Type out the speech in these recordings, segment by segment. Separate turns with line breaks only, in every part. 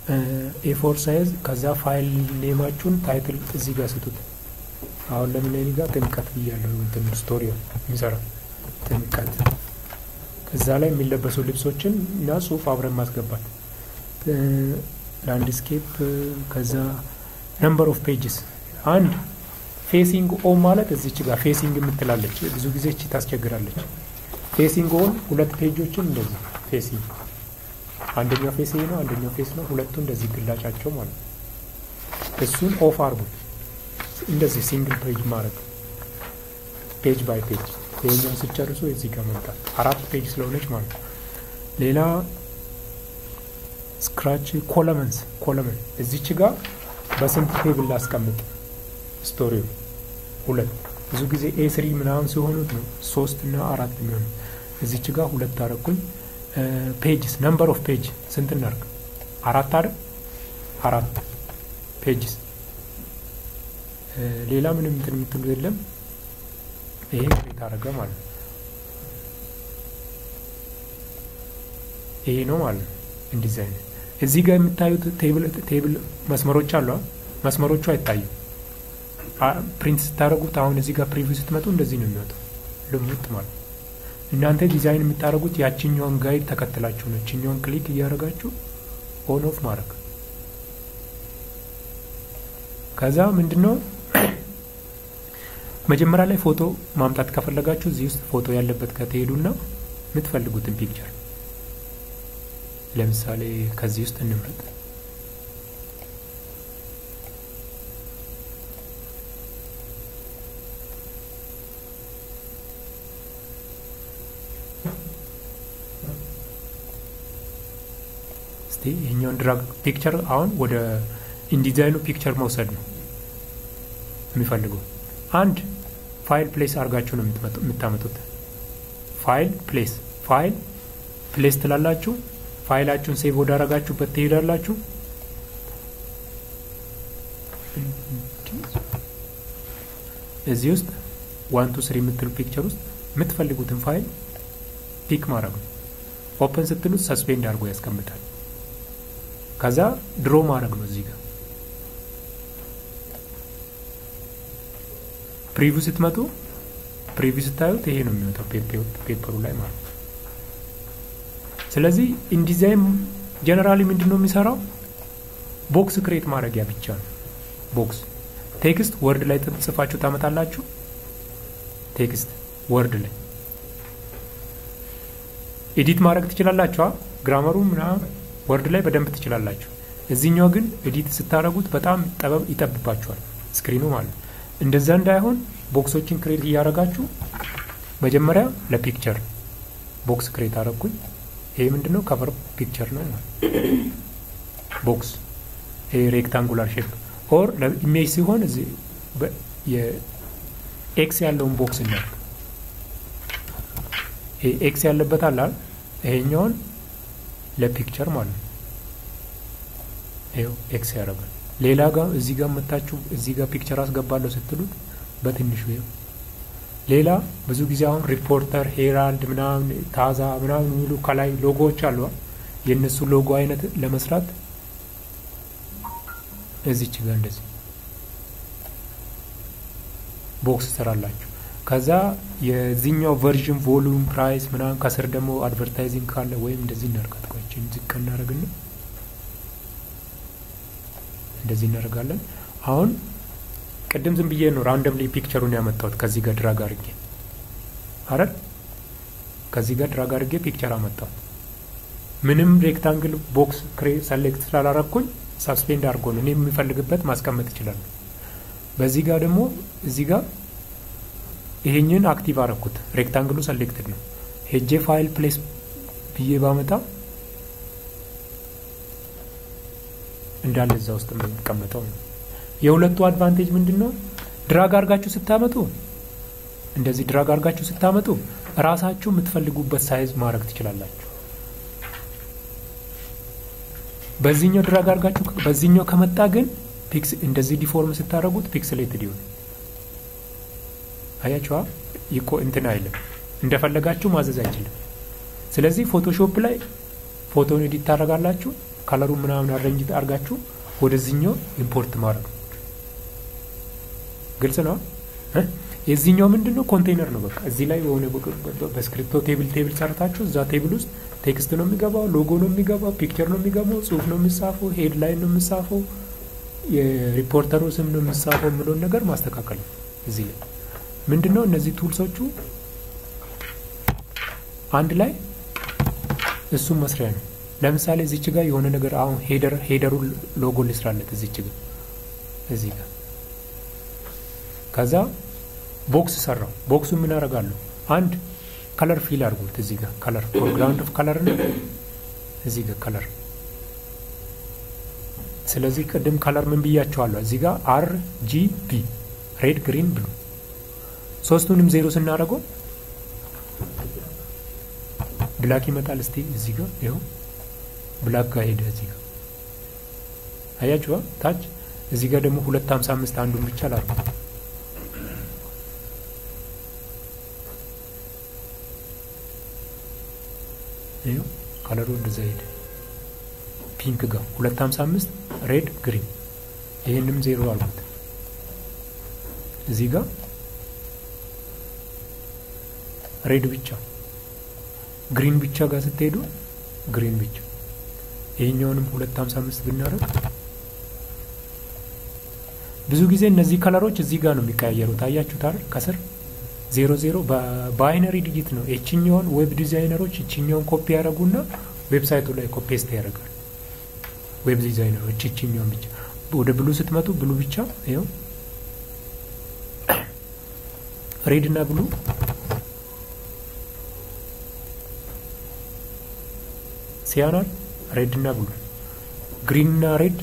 ኤፎር ሳይዝ ከዛ ፋይል ኔማችሁን ታይትል እዚህ ጋር ስጡት። አሁን ለምን እኔ ጋር ጥምቀት ብያለሁ። እንትን ስቶሪ የሚሰራ ጥምቀት ከዛ ላይ የሚለበሱ ልብሶችን እና ጽሁፍ አብረን ማስገባት ላንድስኬፕ ከዛ ነምበር ኦፍ ፔጅስ አንድ ፌሲንግ ኦን ማለት እዚች ጋር ፌሲንግ የምትላለች ብዙ ጊዜ እቺ ታስቸግራለች። ፌሲንግ ኦን ሁለት ፔጆችን እንደዚህ ፌሲንግ አንደኛው ፌስ ይሄ ነው፣ አንደኛው ፌስ ነው። ሁለቱ እንደዚህ ግላጫቸው ማለት ነው። እሱን ኦፍ አርጉት። እንደዚህ ሲንግል ፔጅ ማድረግ ፔጅ ባይ ፔጅ ይሄኛውን ስጨርሱ እዚህ ጋር መምጣት አራት ፔጅ ስለሆነች ማለት ነው። ሌላ ስክራች ኮለመንስ ኮለመን እዚች ጋር በስንት ቴብል ላስቀምጥ ስቶሪው ሁለት ብዙ ጊዜ ኤ ስሪ ምናምን ሲሆኑት ነው ሶስት እና አራት የሚሆኑ እዚች ጋር ሁለት አረኩኝ። ፔጅስ ነምበር ኦፍ ፔጅ ስንት እናርግ? አራት አይደል? አራት ፔጅስ ሌላ ምንም እንትን የምትሉ የለም። ይሄ ክሬት አደረገ ማለት ነው። ይሄ ነው ማለት ነው። እንደዚህ አይነት እዚህ ጋር የምታዩት ቴብል ቴብል መስመሮች አሉ። መስመሮቹ አይታዩም። ፕሪንት ስታደርጉት አሁን እዚህ ጋር ፕሪቪው ስትመጡ እንደዚህ ነው የሚወጣው ልሙጥ ማለት ነው። እናንተ ዲዛይን የምታደርጉት ያችኛውን ጋይድ ተከትላችሁ ነው። ያችኛውን ክሊክ እያደረጋችሁ ኦን ኦፍ ማድረግ ከዛ ምንድነው መጀመሪያ ላይ ፎቶ ማምጣት ከፈለጋችሁ እዚህ ውስጥ ፎቶ ያለበት ከተሄዱና የምትፈልጉትን ፒክቸር ለምሳሌ ከዚህ ውስጥ እንምረጥ። እስቲ ይሄኛውን ድራግ ፒክቸር አሁን ወደ ኢንዲዛይኑ ፒክቸር መውሰድ ነው የሚፈልገው። አንድ ፋይል ፕሌስ አድርጋችሁ ነው የምታመጡት። ፋይል ፕሌስ ፋይል ፕሌስ ትላላችሁ። ፋይላችሁን ሴቭ ወዳረጋችሁበት ትሄዳላችሁ። እዚህ ውስጥ ዋን ቱ ስሪ የምትሉ ፒክቸር ውስጥ የምትፈልጉትን ፋይል ፒክ ማድረግ ነው። ኦፕን ስትሉት ሰስፔንድ አድርጎ ያስቀምጣል። ከዛ ድሮ ማድረግ ነው እዚህ ጋር ፕሪቪው ስትመጡ ፕሪቪው ስታዩት ይሄ ነው የሚወጣው ፔፐሩ ላይ ማለት ነው። ስለዚህ ኢንዲዛይን ጀነራሊ ምንድን ነው የሚሰራው? ቦክስ ክሬት ማድረጊያ ብቻ ነው። ቦክስ ቴክስት ወርድ ላይ ጽፋችሁ ታመጣላችሁ። ቴክስት ወርድ ላይ ኤዲት ማድረግ ትችላላችሁ። ግራመሩ ምናምን ወርድ ላይ በደንብ ትችላላችሁ። እዚህኛው ግን ኤዲት ስታደረጉት በጣም ጠበብ ይጠብባችኋል ስክሪኑ ማለት ነው። እንደዛ እንዳይሆን ቦክሶችን ክሬት እያደረጋችሁ መጀመሪያ ለፒክቸር ቦክስ ክሬት አደረግኩኝ። ይሄ ምንድነው? ከቨር ፒክቸር ነው ማለት ቦክስ ይሄ ሬክታንጉላር ሼፕ ኦር ለኢሜጅ ሲሆን እዚህ የኤክስ ያለውን ቦክስ እናድርግ። ይሄ ኤክስ ያለበት አለ ይሄኛውን ለፒክቸር ማለት ነው። ይኸው ኤክስ ያደርጋል። ሌላ ጋር እዚህ ጋር መታችሁ እዚህ ጋር ፒክቸር አስገባለሁ ስትሉት በትንሹ ይኸው። ሌላ ብዙ ጊዜ አሁን ሪፖርተር፣ ሄራልድ ምናምን ታዛ ምናምን የሚሉ ከላይ ሎጎዎች አሉ። የእነሱ ሎጎ አይነት ለመስራት እዚች ጋር እንደዚህ ቦክስ ትሰራላችሁ። ከዛ የዚህኛው ቨርዥን ቮሉም ፕራይስ ምናምን ከስር ደግሞ አድቨርታይዚንግ ካለ ወይም እንደዚህ እናርጋት። ቆይችን ዝቅ እናደርግና እንደዚህ እናደርጋለን። አሁን ቅድም ዝም ብዬ ነው ራንደምሊ ፒክቸሩን ያመጣሁት ከዚህ ጋር ድራግ አድርጌ አረል ከዚህ ጋር ድራግ አድርጌ ፒክቸር አመጣሁት። ምንም ሬክታንግል ቦክስ ክሬ ሰሌክት ስላላረኩኝ ሳስፔንድ አድርጎ ነው እኔ የሚፈልግበት ማስቀመጥ ይችላሉ። በዚህ ጋር ደግሞ እዚህ ጋር ይሄኝን አክቲቭ አረኩት። ሬክታንግሉ ሰሌክትድ ነው። ሄጄ ፋይል ፕሌስ ብዬ ባመጣ እንዳለ እዛ ውስጥ የሚቀመጠው ነው። የሁለቱ አድቫንቴጅ ምንድን ነው? ድራግ አርጋችሁ ስታመጡ እንደዚህ ድራግ አርጋችሁ ስታመጡ ራሳችሁ የምትፈልጉበት ሳይዝ ማድረግ ትችላላችሁ። በዚህኛው ድራግ አርጋችሁ በዚህኛው ከመጣ ግን ፒክስ እንደዚህ ዲፎርም ስታደርጉት ፒክስሌትድ ይሆን አያችኋ። ይቆ እንትን አይልም፣ እንደፈለጋችሁ ማዘዝ አይችልም። ስለዚህ ፎቶሾፕ ላይ ፎቶን ኤዲት ታደርጋላችሁ። ከለሩ ምናምን አረንጅ አርጋችሁ ወደዚህኛው ኢምፖርት ማድረግ ግልጽ ነው። የዚህኛው ምንድን ነው? ኮንቴይነር ነው። በቃ እዚህ ላይ የሆነ በስክሪፕቶ ቴብል ቴብል ሰርታችሁ እዛ ቴብል ውስጥ ቴክስት ነው የሚገባው፣ ሎጎ ነው የሚገባው፣ ፒክቸር ነው የሚገባው፣ ጽሁፍ ነው የሚጻፈው፣ ሄድ ላይን ነው የሚጻፈው፣ የሪፖርተሩ ስም ነው የሚጻፈው የምለውን ነገር ማስተካከል ነው። እዚህ ላይ ምንድን ነው እነዚህ ቱልሶቹ አንድ ላይ እሱም መስሪያ ነው። ለምሳሌ እዚች ጋር የሆነ ነገር አሁን ሄደር ሄደሩ ሎጎ ልስራለት እዚች ጋር እዚህ ጋር ከዛ ቦክስ ሰራው። ቦክሱ ምን አደርጋለሁ? አንድ ከለር ፊል አድርጉት እዚህ ጋር ከለር ፎርግራውንድ ኦፍ ከለር ነው እዚህ ጋር ከለር። ስለዚህ ቅድም ከለር ምን ብያቸዋለሁ? እዚህ ጋር አር ጂ ቢ ሬድ፣ ግሪን፣ ብሉ ሶስቱንም ዜሮ ስናደርገው ብላክ ይመጣል። እስቲ እዚህ ጋር ይኸው ብላክ ጋር ሄደ። እዚህ ጋር አያችኋ ታች። እዚህ ጋር ደግሞ ሁለት ሀምሳ አምስት አንዱን ብቻ ላድርገው ይኸው ከለሩ እንደዛ ሄደ። ፒንክ ጋር ሁለት ሀምሳ አምስት ሬድ ግሪን፣ ይህንም ዜሮ አልኩት። እዚህ ጋር ሬድ ብቻ፣ ግሪን ብቻ ጋር ስትሄዱ ግሪን ብቻ። ይህኛውንም ሁለት ሀምሳ አምስት ብናደርግ ብዙ ጊዜ እነዚህ ከለሮች እዚህ ጋር ነው የሚቀያየሩት። አያችሁት አይደል? ከስር ዜሮ ዜሮ በባይነሪ ዲጂት ነው። የችኛውን ዌብ ዲዛይነሮች እችኛውን ኮፒ ያደረጉና ዌብሳይቱ ላይ ኮፔስት ያደርጋል። ዌብ ዲዛይነሮች እችኛውን ብቻ ወደ ብሉ ስትመጡ ብሉ ብቻ ይኸው ሬድ እና ብሉ ሲያናል ሬድ እና ብሉ ግሪን እና ሬድ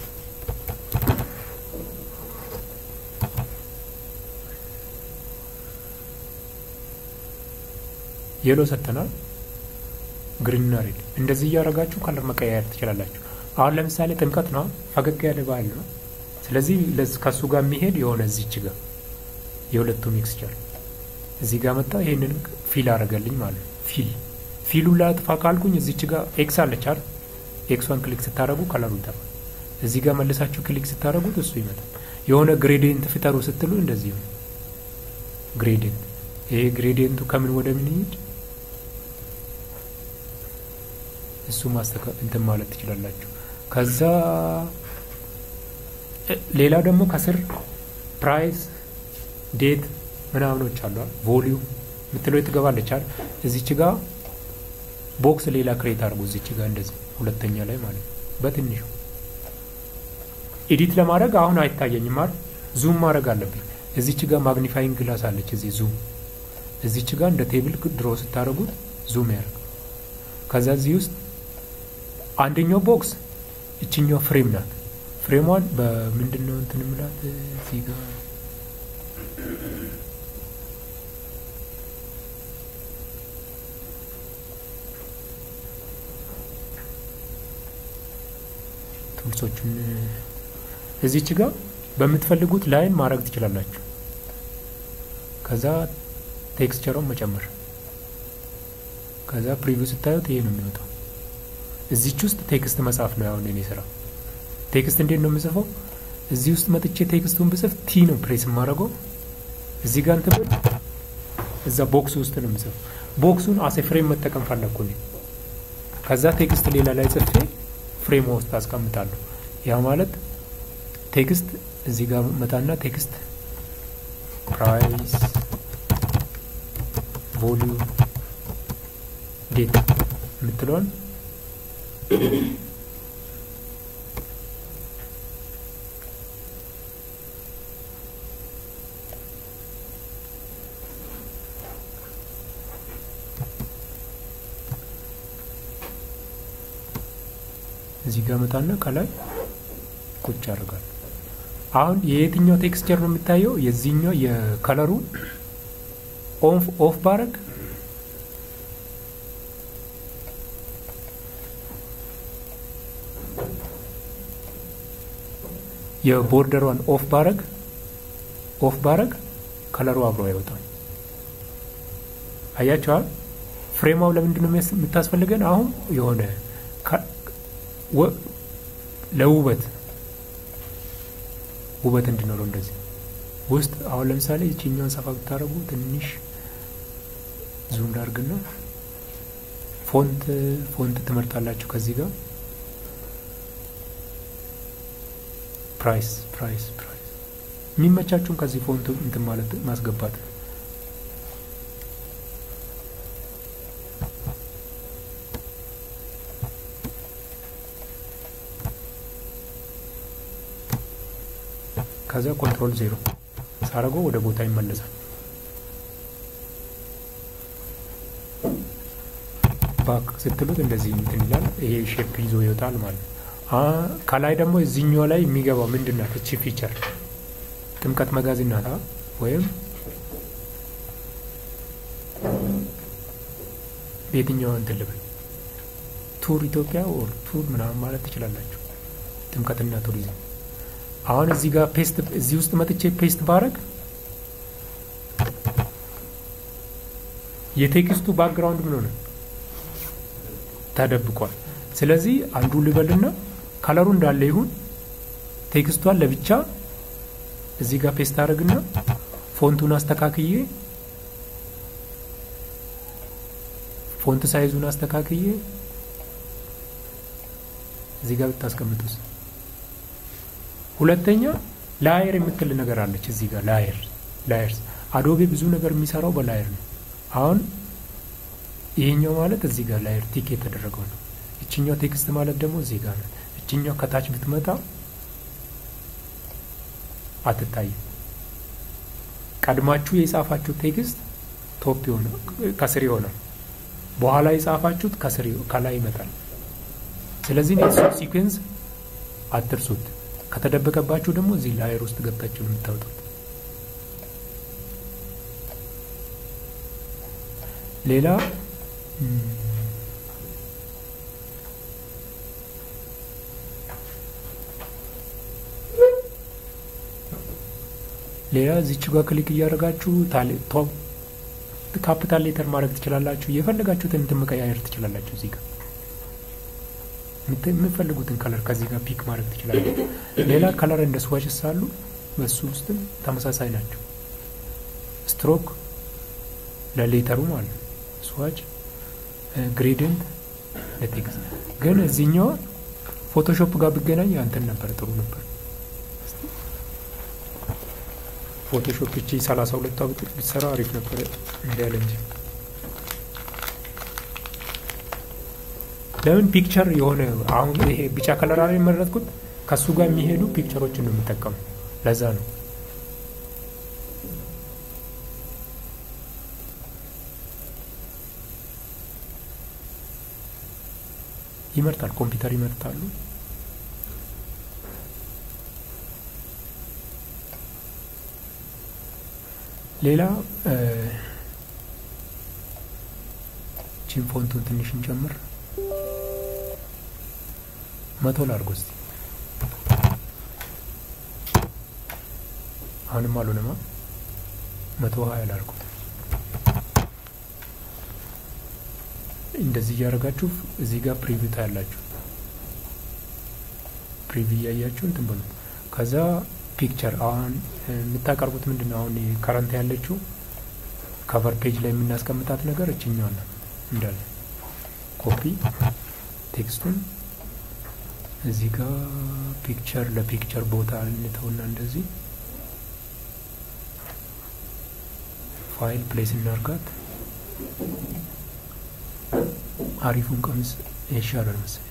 የሎ ሰጥተናል። ግሪንና ሬድ እንደዚህ እያደረጋችሁ ከለር መቀያየር ትችላላችሁ። አሁን ለምሳሌ ጥምቀት ነው፣ ፈገግ ያለ ባህል ነው። ስለዚህ ከሱ ጋር የሚሄድ የሆነ እዚች ጋር የሁለቱ ሚክስቸር እዚህ ጋር መጣ። ይሄንን ፊል አደረገልኝ ማለት ነው። ፊል ፊሉን ላጥፋ ካልኩኝ እዚች ጋር ኤክስ አለች አይደል? ኤክሷን ክሊክ ስታደረጉ ከለሩ ይጠፋል። እዚህ ጋር መልሳችሁ ክሊክ ስታደረጉት እሱ ይመጣል። የሆነ ግሬዲየንት ፍጠሩ ስትሉ እንደዚህ ነው ግሬዲየንት። ይሄ ግሬዲየንቱ ከምን ወደ ምን ይሄድ እሱ ማስተካ እንትን ማለት ትችላላችሁ። ከዛ ሌላ ደግሞ ከስር ፕራይስ ዴት ምናምኖች አሉ። ቮሊዩም የምትለው ትገባለች አይደል? እዚች ጋር ቦክስ ሌላ ክሬት አድርጉ። እዚች ጋር እንደዚህ ሁለተኛ ላይ ማለት ነው። በትንሹ ኤዲት ለማድረግ አሁን አይታየኝም አይደል? ዙም ማድረግ አለብኝ። እዚች ጋር ማግኒፋይንግ ግላስ አለች። እዚህ ዙም እዚች ጋር እንደ ቴብል ድሮ ስታደርጉት ዙም ያደርግ። ከዛ እዚህ ውስጥ አንደኛው ቦክስ እችኛው ፍሬም ናት። ፍሬሟን በምንድን ነው እንትን ምላት እዚህ ጋር ቱልሶቹን እዚች ጋር በምትፈልጉት ላይን ማድረግ ትችላላችሁ። ከዛ ቴክስቸሯን መጨመር ከዛ ፕሪቪው ስታዩት ይሄ ነው የሚወጣው። እዚች ውስጥ ቴክስት መጻፍ ነው ያሁን እኔ ስራ። ቴክስት እንዴት ነው የምጽፈው? እዚህ ውስጥ መጥቼ ቴክስቱን ብጽፍ ቲ ነው ፕሬስ የማደርገው። እዚህ ጋር እንትን ብል እዛ ቦክስ ውስጥ ነው የምጽፈው። ቦክሱን አሴ ፍሬም መጠቀም ፈለግኩ እኔ። ከዛ ቴክስት ሌላ ላይ ጽፌ ፍሬም ውስጥ አስቀምጣለሁ። ያ ማለት ቴክስት እዚህ ጋር መጣና ቴክስት ፕራይስ ቮሊዩም ዴት የምትለውን እዚህ ጋር መጣና ከላይ ቁጭ አድርጋል። አሁን የየትኛው ቴክስቸር ነው የሚታየው? የዚህኛው የከለሩ ኦፍ ኦፍ ባረግ የቦርደሯን ኦፍ ባረግ ኦፍ ባረግ ከለሩ አብሮ አይወጣም። አያቸዋል። ፍሬማው ለምንድን ነው የምታስፈልገን? አሁን የሆነ ለውበት ውበት እንዲኖረው እንደዚህ ውስጥ አሁን ለምሳሌ ይችኛውን ሰፋ ብታደረጉ ትንሽ ዙም ላርግና ፎንት ፎንት ትመርጣላችሁ ከዚህ ጋር ፕራይስ ፕራይስ ፕራይስ የሚመቻችሁን ከዚህ ፎንት እንትን ማለት ማስገባት ነው። ከዛ ኮንትሮል ዜሮ ሳረገው ወደ ቦታ ይመለሳል። ባክ ስትሉት እንደዚህ እንትን ይላል። ይሄ ሼፕ ይዞ ይወጣል ማለት ነው። ከላይ ደግሞ እዚህኛው ላይ የሚገባው ምንድን ናት? እቺ ፊቸር ጥምቀት መጋዘን ናታ ወይም የትኛው እንትን ልበል ቱር ኢትዮጵያ ኦር ቱር ምናምን ማለት ትችላላችሁ። ጥምቀትና ቱሪዝም አሁን እዚህ ጋር ፔስት እዚህ ውስጥ መጥቼ ፔስት ባረግ የቴክስቱ ባክግራውንድ ምን ሆነ? ተደብቋል። ስለዚህ አንዱ ልበልና ከለሩ እንዳለ ይሁን ቴክስቷን ለብቻ እዚህ ጋር ፔስት አድርግና ፎንቱን አስተካክዬ ፎንት ሳይዙን አስተካክዬ እዚህ ጋር ብታስቀምጡስ። ሁለተኛ ላየር የምትል ነገር አለች እዚህ ጋር ላየር ላየርስ አዶቤ ብዙ ነገር የሚሰራው በላየር ነው። አሁን ይሄኛው ማለት እዚህ ጋር ላየር ቲክ የተደረገው ነው። እችኛው ቴክስት ማለት ደግሞ እዚህ ጋር ነው። እችኛው ከታች ብትመጣ አትታይም። ቀድማችሁ የጻፋችሁ ቴክስት ቶፕ የሆነ ከስር ይሆናል። በኋላ የጻፋችሁት ከስር ከላይ ይመጣል። ስለዚህ ኔትሱ ሲኩዌንስ አትርሱት። ከተደበቀባችሁ ደግሞ እዚህ ላየር ውስጥ ገብታችሁ ነው የምታወጡት። ሌላ ሌላ እዚች ጋር ክሊክ እያደረጋችሁ ካፒታል ሌተር ማድረግ ትችላላችሁ። የፈለጋችሁትን እንትን መቀያየር ትችላላችሁ። እዚህ ጋር የምትፈልጉትን ከለር ከዚህ ጋር ፒክ ማድረግ ትችላላችሁ። ሌላ ከለር እንደ ስዋችስ አሉ። በሱ ውስጥም ተመሳሳይ ናቸው። ስትሮክ ለሌተሩ ማለት ነው። ስዋች ግሬዲንት ለቴክስት ግን እዚህኛው ፎቶሾፕ ጋር ቢገናኝ አንተን ነበር ጥሩ ነበር። ፎቶሾፕ እቺ ሰላሳ ሁለቷ ብትሰራ አሪፍ ነበር እንዳለ እንጂ ለምን ፒክቸር የሆነ አሁን ይሄ ቢጫ ከለር ላይ የመረጥኩት ከሱ ጋር የሚሄዱ ፒክቸሮችን ነው የምጠቀሙ። ለዛ ነው ይመርጣል። ኮምፒውተር ይመርጣሉ። ሌላ ቺን ፎንቱን ትንሽ እንጨምር። መቶ ላድርጎ እስቲ። አሁንም አልሆነማ። መቶ ሀያ ላድርጎ። እንደዚህ እያደረጋችሁ እዚህ ጋር ፕሪቪው ታያላችሁ። ፕሪቪው እያያችሁ እንትን በሉት። ከዛ ፒክቸር አሁን የምታቀርቡት ምንድን ነው? አሁን ከረንት ያለችው ከቨር ፔጅ ላይ የምናስቀምጣት ነገር እችኛዋ ነው እንዳለ ኮፒ ቴክስቱን እዚህ ጋር ፒክቸር ለፒክቸር ቦታ እንተውና እንደዚህ ፋይል ፕሌስ እናርጋት። አሪፉን ቀሚስ ይሻላል መሰለኝ።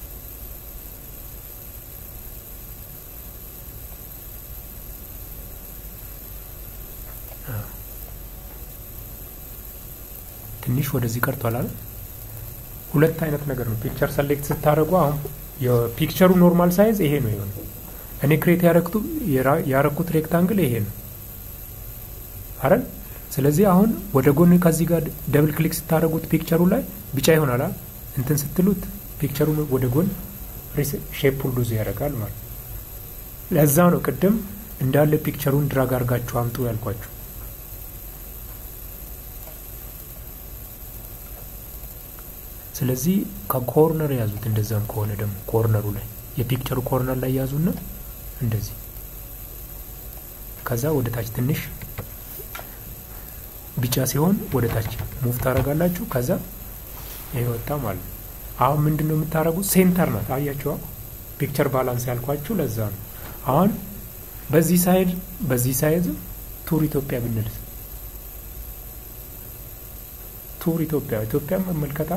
ትንሽ ወደዚህ ቀርቷል አይደል? ሁለት አይነት ነገር ነው ፒክቸር ሰሌክት ስታደርጉ። አሁን የፒክቸሩ ኖርማል ሳይዝ ይሄ ነው የሆነ እኔ ክሬት ያረኩት ያረኩት ሬክታንግል ይሄ ነው አይደል? ስለዚህ አሁን ወደ ጎን ከዚህ ጋር ደብል ክሊክ ስታደርጉት ፒክቸሩ ላይ ቢጫ ይሆናል። እንትን ስትሉት ፒክቸሩ ወደ ጎን ሼፕ ሁሉ ያደርጋል ማለት ለዛ ነው ቅድም እንዳለ ፒክቸሩን ድራግ አድርጋችሁ አምጡ ያልኳችሁ። ስለዚህ ከኮርነር ያዙት። እንደዛም ከሆነ ደግሞ ኮርነሩ ላይ የፒክቸሩ ኮርነር ላይ ያዙና እንደዚህ ከዛ ወደ ታች ትንሽ ቢጫ ሲሆን ወደ ታች ሙቭ ታደርጋላችሁ። ከዛ ይሄ ወጣ ማለት ነው። አሁን ምንድን ነው የምታደርጉት? ሴንተር ናት። አያችኋ? ፒክቸር ባላንስ ያልኳችሁ ለዛ ነው። አሁን በዚህ ሳይድ በዚህ ሳይድ ቱር ኢትዮጵያ ብንልስ ቱር ኢትዮጵያ ኢትዮጵያ መመልከታ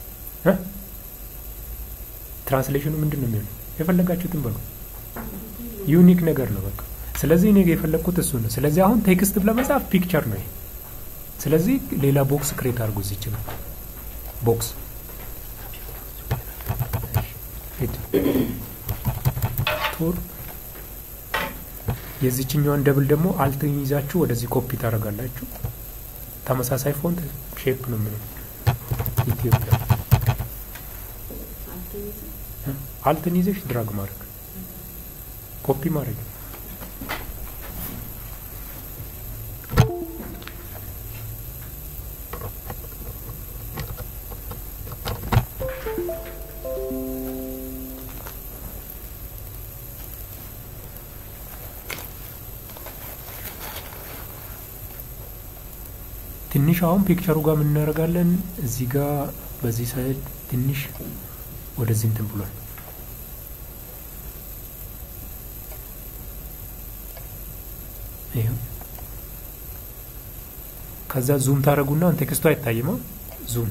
ትራንስሌሽኑ ምንድን ነው የሚሆነው? የፈለጋችሁትን በሉ። ዩኒክ ነገር ነው በቃ። ስለዚህ እኔ የፈለግኩት እሱ ነው። ስለዚህ አሁን ቴክስት ለመጻፍ ፒክቸር ነው ይሄ። ስለዚህ ሌላ ቦክስ ክሬት አድርጎ እዚህ ይችላል ቦክስ ቱር የዚችኛዋን ደብል ደግሞ አልትን ይዛችሁ ወደዚህ ኮፒ ታደርጋላችሁ። ተመሳሳይ ፎንት ሼፕ ነው ምንም ኢትዮጵያ አልትን ይዘሽ ድራግ ማድረግ ኮፒ ማድረግ ትንሽ አሁን ፒክቸሩ ጋር ምን እናደርጋለን? እዚህ ጋር በዚህ ሳይድ ትንሽ ወደዚህ እንትን ብሏል። ይኸው ከዛ ዙም ታደርጉና ቴክስቱ አይታይማ። ዙም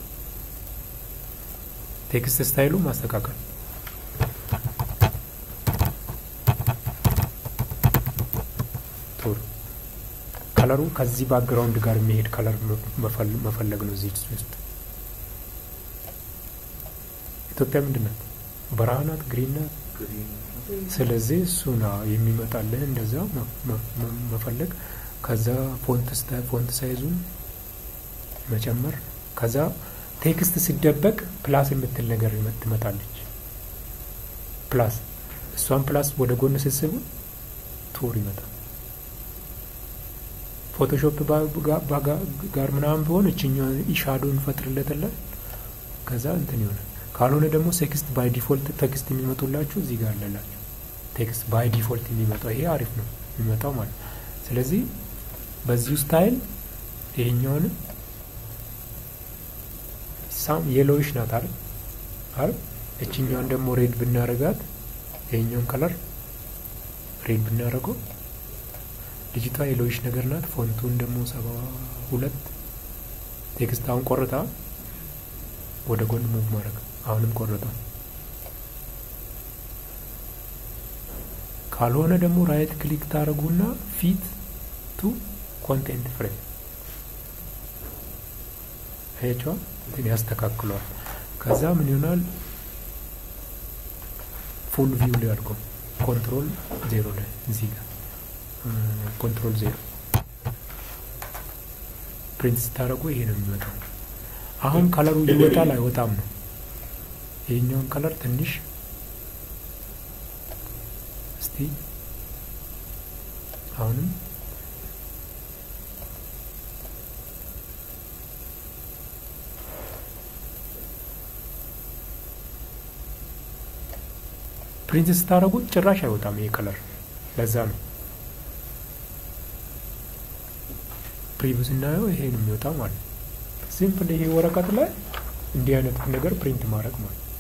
ቴክስት ስታይሉ ማስተካከል ቶሎ ከለሩ ከዚህ ባክግራውንድ ጋር የሚሄድ ከለር መፈለግ ነው። እዚህ ውስጥ ኢትዮጵያ ምንድን ናት? በረሃ ናት፣ ግሪን ናት። ስለዚህ እሱ ነው የሚመጣልህ። እንደዛ መፈለግ ከዛ ፎንት ሳይዙን መጨመር ከዛ ቴክስት ሲደበቅ ፕላስ የምትል ነገር ትመጣለች። ፕላስ እሷን ፕላስ ወደ ጎን ስትስቡ ቱር ይመጣል። ፎቶሾፕ ጋር ምናምን ቢሆን እችኛዋ ኢሻዶ እንፈጥርለታለን። ከዛ እንትን ይሆናል። ካልሆነ ደግሞ ቴክስት ባይ ዲፎልት ቴክስት የሚመጡላችሁ እዚህ ጋር አለላችሁ። ቴክስት ባይ ዲፎልት የሚመጣው ይሄ አሪፍ ነው የሚመጣው ማለት ነው። ስለዚህ በዚሁ ስታይል ይሄኛውንም ሳም የሎዊሽ ናት አይደል አይደል? እችኛዋን ደግሞ ሬድ ብናረጋት ይሄኛውን ከለር ሬድ ብናረገው ልጅቷ የሎዊሽ ነገር ናት። ፎንቱን ደግሞ ሰባ ሁለት ቴክስት አሁን ቆርጣ ወደ ጎን ሙቭ ማድረግ አሁንም ቆርጣ። ካልሆነ ደግሞ ራይት ክሊክ ታደርጉና ፊት ቱ ኮንቴንት ፍሬም አያቸዋ እንትን ያስተካክሏል። ከዛ ምን ይሆናል? ፉል ቪው ላይ አድርገው ኮንትሮል ዜሮ ላይ እዚህ ጋር ኮንትሮል ዜሮ ፕሪንት ስታደርጉ ይሄ ነው የሚወጣው። አሁን ከለሩ ይወጣል አይወጣም ነው። ይሄኛውን ከለር ትንሽ እስቲ አሁንም ፕሪንት ስታደርጉት ጭራሽ አይወጣም ይሄ ከለር። ለዛ ነው ፕሪቪው ስናየው ይሄ ነው የሚወጣው ማለት ነው። ሲምፕል ይሄ ወረቀት ላይ እንዲህ አይነት ነገር ፕሪንት ማድረግ ማለት ነው።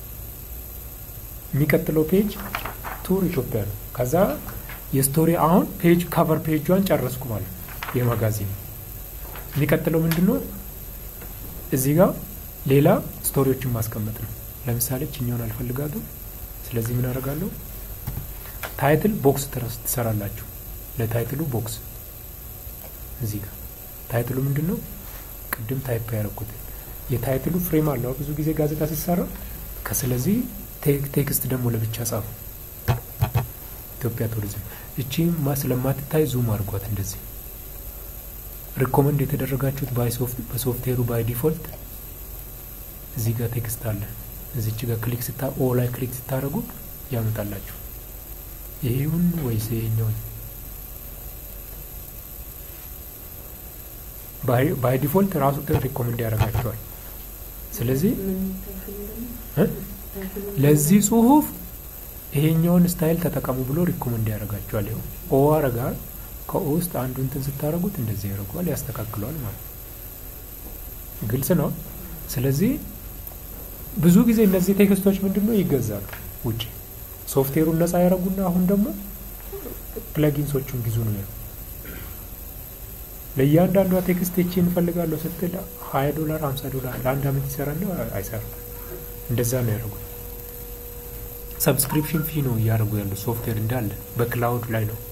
የሚቀጥለው ፔጅ ቱር ኢትዮጵያ ነው። ከዛ የስቶሪ አሁን ፔጅ ካቨር ፔጇን ጨረስኩ ማለት ነው። የማጋዚን የሚቀጥለው ምንድን ነው? እዚህ ጋር ሌላ ስቶሪዎችን ማስቀመጥ ነው። ለምሳሌ ችኛውን አልፈልጋትም። ስለዚህ ምን አደርጋለሁ? ታይትል ቦክስ ትሰራላችሁ። ለታይትሉ ቦክስ እዚህ ጋር ታይትሉ ምንድን ነው? ቅድም ታይፕ ያደረኩት የታይትሉ ፍሬም አለው ብዙ ጊዜ ጋዜጣ ሲሰራ። ከስለዚህ ቴክስት ደግሞ ለብቻ ጻፉ። ኢትዮጵያ ቱሪዝም እቺ ስለማትታይ ዙም አድርጓት። እንደዚህ ሪኮመንድ የተደረጋችሁት በሶፍትዌሩ ባይ ዲፎልት እዚህ ጋር ቴክስት አለ። እዚች ጋር ክሊክ ስታ ኦ ላይ ክሊክ ስታደርጉ ያመጣላችሁ። ይሄውን ወይስ ይሄኛውን? ባይ ዲፎልት ራሱ ሪኮመንድ ያደርጋቸዋል። ስለዚህ ለዚህ ጽሁፍ ይሄኛውን ስታይል ተጠቀሙ ብሎ ሪኮመንድ ያደርጋቸዋል። ይኸው ኦ አረጋል ከኦ ውስጥ አንዱ እንትን ስታደርጉት እንደዚህ ያደርገዋል፣ ያስተካክለዋል ማለት ነው። ግልጽ ነው። ስለዚህ ብዙ ጊዜ እነዚህ ቴክስቶች ምንድን ነው ይገዛሉ ውጭ ሶፍትዌሩን ነጻ ያደረጉና አሁን ደግሞ ፕለጊንሶቹን ግዙ ነው ያለው። ለእያንዳንዷ ቴክስት እቺ እንፈልጋለሁ ስትል ሀያ ዶላር ሀምሳ ዶላር ለአንድ አመት ይሰራል አይሰራም። እንደዛ ነው ያደረጉት። ሰብስክሪፕሽን ፊ ነው እያደረጉ ያሉት ሶፍትዌር እንዳለ በክላውድ ላይ ነው።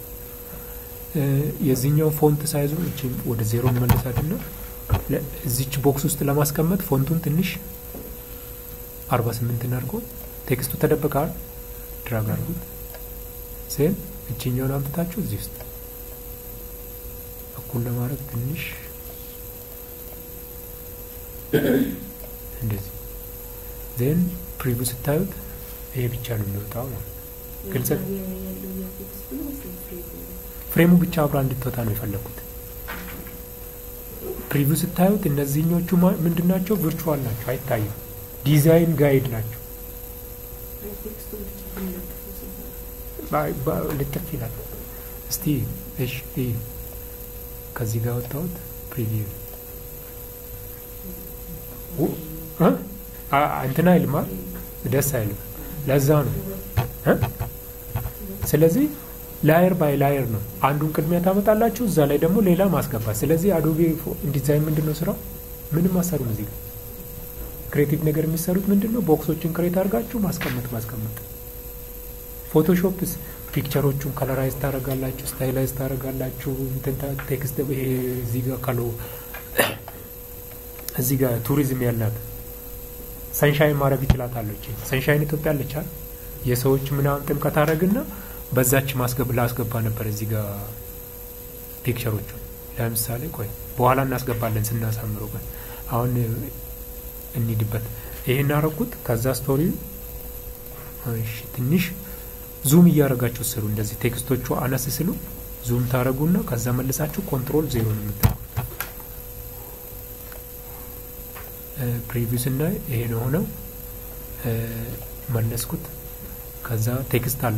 የዚህኛው ፎንት ሳይዙ እቺ ወደ ዜሮ መለሳትና እዚች ቦክስ ውስጥ ለማስቀመጥ ፎንቱን ትንሽ አርባ ስምንት አድርጎ ቴክስቱ ተደብቀዋል። ድራግ አድርጉት ሴን እችኛውን አምጥታችሁ እዚህ ውስጥ እኩል ለማድረግ ትንሽ እንደዚህ ዜን ፕሪቪው ስታዩት ይሄ ብቻ ነው የሚወጣው ማለት ግልጽ ፍሬሙ ብቻ አብራ እንድትወጣ ነው የፈለግኩት። ፕሪቪው ስታዩት እነዚህኞቹ ምንድን ናቸው? ቪርቹዋል ናቸው፣ አይታዩም። ዲዛይን ጋይድ ናቸው። ልጥፍ ይላል። እስቲ እሺ፣ ከዚህ ጋር ወጣሁት ፕሪቪው እንትን አይልማ ደስ አይልም። ለዛ ነው ስለዚህ ላየር ባይ ላየር ነው። አንዱን ቅድሚያ ታመጣላችሁ፣ እዛ ላይ ደግሞ ሌላ ማስገባት። ስለዚህ አዶቤ ዲዛይን ምንድን ነው ስራው? ምንም አሰሩም። እዚህ ጋር ክሬቲቭ ነገር የሚሰሩት ምንድን ነው? ቦክሶችን ክሬት አድርጋችሁ ማስቀመጥ ማስቀመጥ። ፎቶሾፕስ ፒክቸሮቹን ከለራይዝ ታደርጋላችሁ፣ ስታይላይዝ ታደርጋላችሁ። ቴክስት እዚህ ጋር ካሎ እዚህ ጋር ቱሪዝም ያላት ሰንሻይን ማድረግ ይችላታለች። ሰንሻይን ኢትዮጵያ አለቻል የሰዎች ምናምን ጥምቀት አደረግና በዛች ማስገብ ላስገባ ነበር እዚህ ጋር ፒክቸሮቹ ለምሳሌ ቆይ በኋላ እናስገባለን ስናሳምረው ግን አሁን እንሂድበት ይሄን አረኩት ከዛ ስቶሪ እሺ ትንሽ ዙም እያደረጋችሁ ስሩ እንደዚህ ቴክስቶቹ አነስ ስሉ ዙም ታደረጉና ከዛ መልሳችሁ ኮንትሮል ዜሮ ነው የምታደርጉት ፕሪቪው ስናይ ይሄ ነው ሆነው መለስኩት ከዛ ቴክስት አለ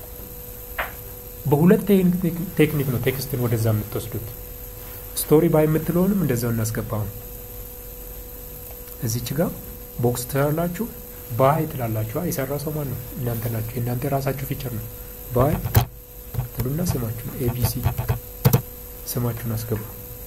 በሁለት ቴክኒክ ነው ቴክስትን ወደዛ የምትወስዱት ስቶሪ ባይ የምትለውንም እንደዛው እናስገባው እዚች ጋር ቦክስ ትላላችሁ ባይ ትላላችሁ የሰራ ሰው ማን ነው እናንተ ናችሁ የእናንተ የራሳችሁ ፊቸር ነው ባይ ትሉና ስማችሁን ኤቢሲ ስማችሁን አስገቡ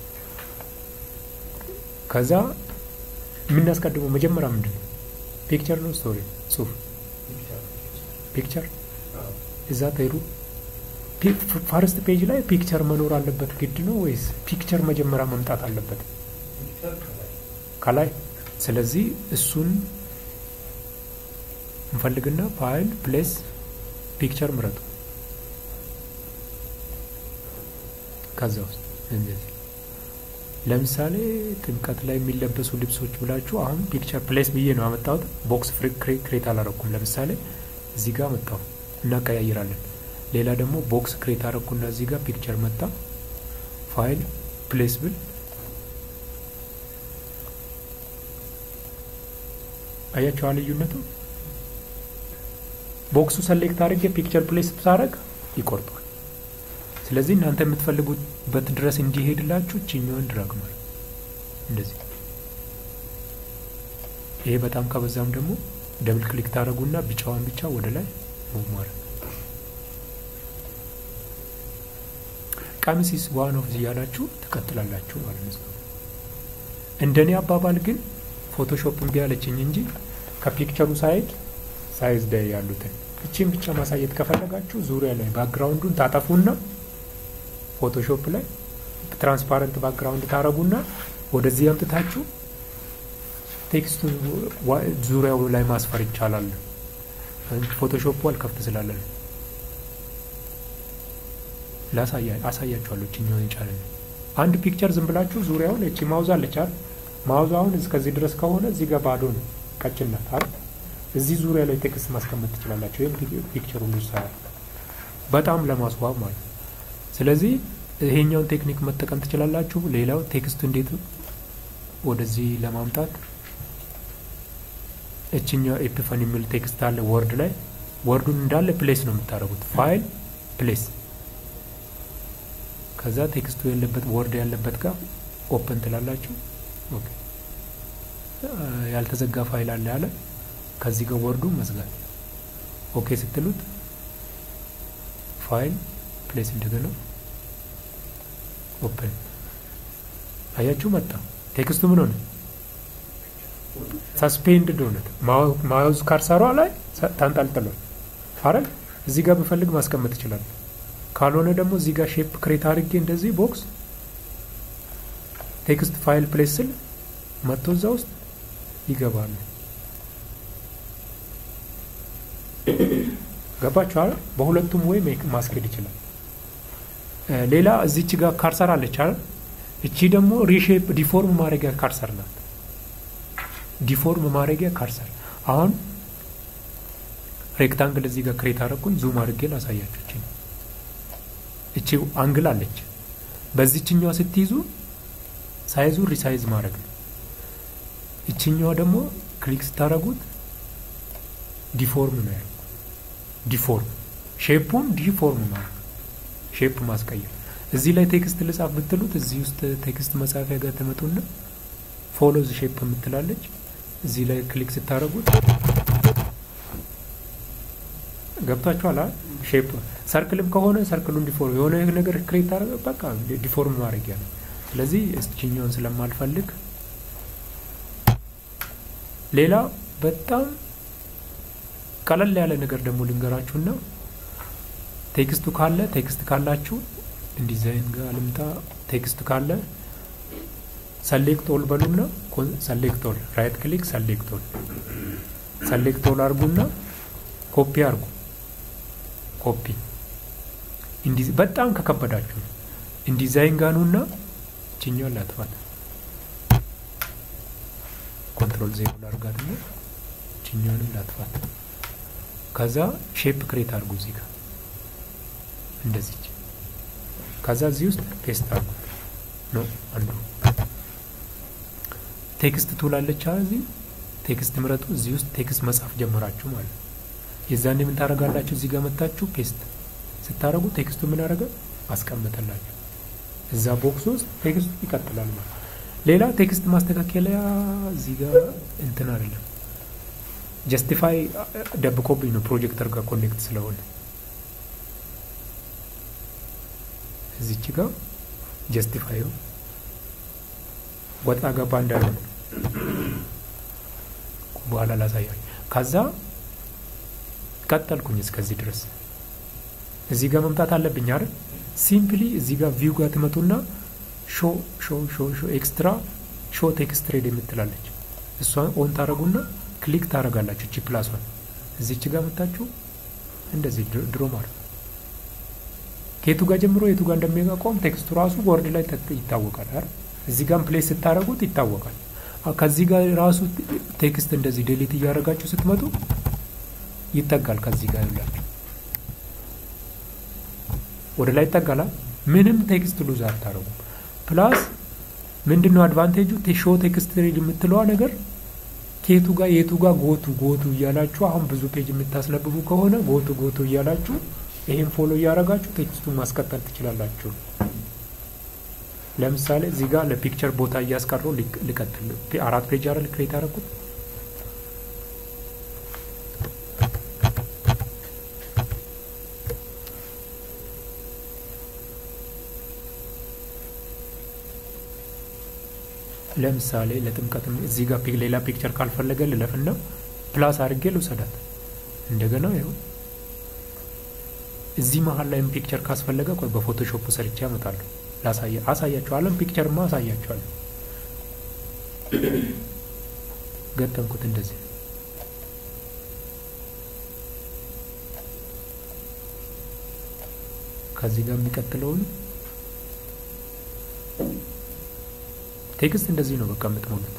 ከዛ የምናስቀድመው መጀመሪያ ምንድን ነው ፒክቸር ነው ስቶሪ ጽሁፍ ፒክቸር እዛ ተሄዱ ፋርስት ፔጅ ላይ ፒክቸር መኖር አለበት ግድ ነው ወይስ ፒክቸር መጀመሪያ መምጣት አለበት ከላይ ስለዚህ እሱን እንፈልግና ፋይል ፕሌስ ፒክቸር ምረጡ ከዛ ውስጥ እንደዚህ ለምሳሌ ጥምቀት ላይ የሚለበሱ ልብሶች ብላችሁ አሁን ፒክቸር ፕሌስ ብዬ ነው አመጣሁት ቦክስ ክሬት አላረኩም ለምሳሌ እዚህ ጋር መጣሁ እናቀያይራለን ሌላ ደግሞ ቦክስ ክሬት አረኩና እዚህ ጋር ፒክቸር መጣ ፋይል ፕሌስ ብል አያቸዋ ልዩነቱ ቦክሱ ሰሌክት አድርጌ ፒክቸር ፕሌስ ሳረግ ይቆርጧል ስለዚህ እናንተ የምትፈልጉበት ድረስ እንዲሄድላችሁ ችኛውን ድራግ ማለት እንደዚህ ይሄ በጣም ከበዛም ደግሞ ደብል ክሊክ ታደረጉና ቢጫዋን ብቻ ወደ ላይ ሙቭ ማድረግ ቀሚሲስ ዋን ኦፍ እያላችሁ ትቀጥላላችሁ ማለት ነው እንደኔ አባባል ግን ፎቶሾፕ እምቢ አለችኝ እንጂ ከፒክቸሩ ሳይድ ሳይዝ ላይ ያሉትን እቺን ብቻ ማሳየት ከፈለጋችሁ ዙሪያ ላይ ባክግራውንዱን ታጠፉና ፎቶሾፕ ላይ ትራንስፓረንት ባክግራውንድ ታረጉና ወደዚህ አምጥታችሁ ቴክስቱ ዙሪያው ላይ ማስፈር ይቻላል ፎቶሾፑ አልከፍት ስላለን አሳያችኋለሁ ችኛውን ይቻላል አንድ ፒክቸር ዝም ብላችሁ ዙሪያውን እቺ ማውዝ አለቻል ማውዝ አሁን እስከዚህ ድረስ ከሆነ እዚህ ጋር ባዶ ነው ቀጭን ናት አይደል እዚህ ዙሪያ ላይ ቴክስት ማስቀመጥ ትችላላችሁ ይህም ፒክቸር ሁሉ ይሰራል በጣም ለማስዋብ ማለት ስለዚህ ይሄኛውን ቴክኒክ መጠቀም ትችላላችሁ ሌላው ቴክስቱ እንዴት ወደዚህ ለማምጣት እችኛው ኤፒፋኒ የሚል ቴክስት አለ ወርድ ላይ ወርዱን እንዳለ ፕሌስ ነው የምታደርጉት። ፋይል ፕሌስ፣ ከዛ ቴክስቱ ያለበት ወርድ ያለበት ጋር ኦፕን ትላላችሁ። ኦኬ ያልተዘጋ ፋይል አለ ያለ ከዚህ ጋር ወርዱ መዝጋት። ኦኬ ስትሉት ፋይል ፕሌስ እንደገና ኦፕን አያችሁ፣ መጣ ቴክስቱ ምን ሆነ? ሰስፔንድድ ሆነ። ማውዝ ካርሰሯ ላይ ታንጠልጥሏል አይደል? እዚህ ጋር ብፈልግ ማስቀመጥ ይችላል። ካልሆነ ደግሞ እዚህ ጋር ሼፕ ክሬት አድርጌ እንደዚህ ቦክስ ቴክስት ፋይል ፕሌስ ስል መጥቶ እዛ ውስጥ ይገባሉ። ገባችኋል? በሁለቱም ወይ ማስኬድ ይችላል። ሌላ እዚች ጋር ካርሰር አለች አይደል? እቺ ደግሞ ሪሼፕ ዲፎርም ማድረጊያ ካርሰር ናት። ዲፎርም ማድረጊያ ካርሰር። አሁን ሬክታንግል እዚህ ጋር ክሬት አደረኩኝ። ዙም አድርጌ ላሳያችሁ። እቺ እቺ አንግል አለች። በዚችኛዋ ስትይዙ ሳይዙ ሪሳይዝ ማድረግ ነው። እችኛዋ ደግሞ ክሊክ ስታደረጉት ዲፎርም ነው ያለው። ዲፎርም ሼፑን ዲፎርም ማለት ሼፕ ማስቀየር። እዚህ ላይ ቴክስት ልጻፍ ብትሉት እዚህ ውስጥ ቴክስት መጻፊያ ጋር ተመጡና ፎሎዝ ሼፕ የምትላለች እዚህ ላይ ክሊክ ስታደረጉት ገብታችኋል። ሼፕ ሰርክልም ከሆነ ሰርክሉን ዲፎርም የሆነ ነገር ክሬት ታደረገ በቃ ዲፎርም ማድረጊያ ነው። ስለዚህ እስችኛውን ስለማልፈልግ ሌላ በጣም ቀለል ያለ ነገር ደግሞ ልንገራችሁና ቴክስቱ ካለ ቴክስት ካላችሁ ዲዛይን ጋር ልምጣ። ቴክስት ካለ ሰሌክት ኦል በሉና ሰሌክት ኦል ራይት ክሊክ ሰሌክት ኦል ሰሌክት ኦል አርጉና ኮፒ አርጉ። ኮፒ በጣም ከከበዳችሁ ኢንዲዛይን ጋኑና ችኛውን ላጥፋት። ኮንትሮል ዜሮ ላርጋት ነው። ችኛውንም ላጥፋት። ከዛ ሼፕ ክሬት አድርጉ እዚህ ጋር እንደዚህ። ከዛ እዚህ ውስጥ ፔስት አድርጉ ነው አንዱ ቴክስት ትውላለች። እዚህ ቴክስት ምረጡ። እዚህ ውስጥ ቴክስት መጻፍ ጀመራችሁ ማለት ነው። የዛኔ ምን ታደርጋላችሁ? እዚህ ጋር መታችሁ ፔስት ስታደርጉ ቴክስቱ ምን አደረገ? አስቀመጠላችሁ። እዛ ቦክስ ውስጥ ቴክስቱ ይቀጥላል ማለት ሌላ ቴክስት ማስተካከያ እዚህ ጋር እንትን አይደለም ጀስቲፋይ ደብቆብኝ ነው ፕሮጀክተር ጋር ኮኔክት ስለሆነ እዚች ጋር ጀስቲፋይ ወጣ ገባ እንዳይሆን በኋላ ላሳያል። ከዛ ቀጠልኩኝ እስከዚህ ድረስ እዚህ ጋር መምጣት አለብኝ አይደል? ሲምፕሊ እዚህ ጋር ቪው ጋር ትመጡና ሾ ሾ ሾ ሾ ኤክስትራ ሾ ቴክስት ትሬድ የምትላለች እሷን ኦን ታደረጉና ክሊክ ታደረጋላችሁ። እቺ ፕላሷን እዚች ጋር መታችሁ እንደዚህ ድሮ ማለት ከየቱ ጋር ጀምሮ የቱ ጋር እንደሚያቆም ቴክስቱ ራሱ ቦርድ ላይ ይታወቃል አይደል? እዚህ ጋር ፕሌስ ስታደረጉት ይታወቃል። ከዚህ ጋር ራሱ ቴክስት እንደዚህ ዴሊት እያደረጋችሁ ስትመጡ ይጠጋል። ከዚህ ጋር ያላችሁ ወደ ላይ ይጠጋላል። ምንም ቴክስት ሉዝ አታረጉም። ፕላስ ምንድነው አድቫንቴጁ? ሾ ቴክስት ሬድ የምትለዋ ነገር ከየቱ ጋር የቱ ጋር ጎቱ ጎቱ እያላችሁ አሁን ብዙ ፔጅ የምታስነብቡ ከሆነ ጎቱ ጎቱ እያላችሁ ይሄን ፎሎ እያደረጋችሁ ቴክስቱን ማስቀጠል ትችላላችሁ። ለምሳሌ እዚህ ጋር ለፒክቸር ቦታ እያስቀረው ልቀጥል። አራት ፔጅ አይደል ክሬት ያደረኩት ለምሳሌ ለጥምቀት እዚህ ጋር ሌላ ፒክቸር ካልፈለገ ልለፍና ፕላስ አድርጌ ልውሰዳት። እንደገና ይኸው እዚህ መሀል ላይም ፒክቸር ካስፈለገ ቆይ በፎቶሾፕ ሰርቼ አመጣለሁ። ላሳያ አሳያችኋለሁ። ፒክቸርማ አሳያችኋለሁ። ገጠምኩት እንደዚህ ከዚህ ጋር የሚቀጥለውን ቴክስት እንደዚህ ነው በቃ የምትሞሉት።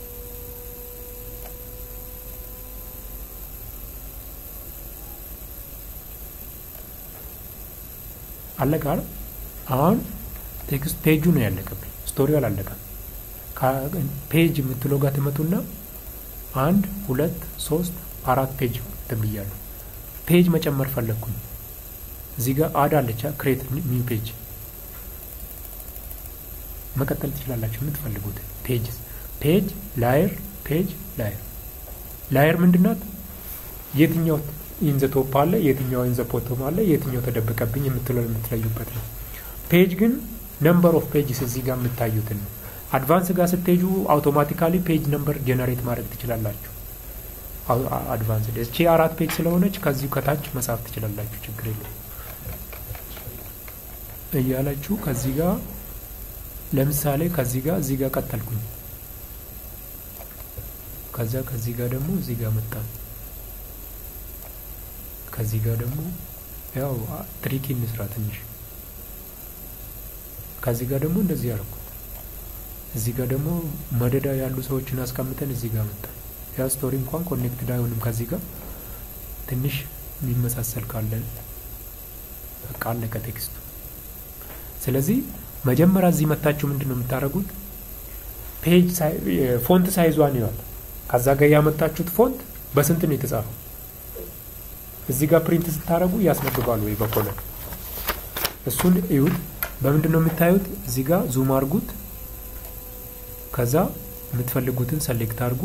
አለቀ አይደል? አሁን ቴክስት ፔጁ ነው ያለቀብኝ፣ ስቶሪው አላለቀም። ፔጅ የምትለው ጋር ትመጡና አንድ ሁለት ሶስት አራት ፔጅ ብያለሁ። ፔጅ መጨመር ፈለግኩኝ። እዚህ ጋር አድ አለቻ ክሬት ኒው ፔጅ መቀጠል ትችላላችሁ የምትፈልጉት ፔጅ ፔጅ ላየር ፔጅ ላየር ላየር ምንድናት? የትኛው ኢንዘ ቶፕ አለ፣ የትኛው ኢንዘ ፖቶም አለ፣ የትኛው ተደበቀብኝ የምትለው የምትለዩበት ነው። ፔጅ ግን ነምበር ኦፍ ፔጅስ እዚህ ጋር የምታዩትን ነው። አድቫንስ ጋር ስትሄጁ አውቶማቲካሊ ፔጅ ነምበር ጀነሬት ማድረግ ትችላላችሁ። አድቫንስ እቺ አራት ፔጅ ስለሆነች ከዚሁ ከታች መጻፍ ትችላላችሁ። ችግር የለም እያላችሁ ከዚህ ጋር ለምሳሌ ከዚህ ጋር እዚህ ጋር ቀጠልኩኝ። ከዛ ከዚህ ጋር ደግሞ እዚህ ጋር መጣ። ከዚህ ጋር ደግሞ ያው ትሪኪ እንስራ ትንሽ። ከዚህ ጋር ደግሞ እንደዚህ ያደረኩት። እዚህ ጋር ደግሞ መደዳ ያሉ ሰዎችን አስቀምጠን እዚህ ጋር መጣ። ያ ስቶሪ እንኳን ኮኔክትድ አይሆንም ከዚህ ጋር ትንሽ የሚመሳሰል ካለ በቃ አለቀ ቴክስቱ። ስለዚህ መጀመሪያ እዚህ መታችሁ ምንድን ነው የምታደርጉት? ፔጅ ፎንት ሳይዟን ይዋል ከዛ ጋር ያመጣችሁት ፎንት በስንት ነው የተጻፈው? እዚህ ጋር ፕሪንት ስታደርጉ ያስነብባል ወይ በኮለን እሱን እዩት። በምንድን ነው የምታዩት? እዚህ ጋር ዙም አድርጉት። ከዛ የምትፈልጉትን ሰሌክት አድርጉ።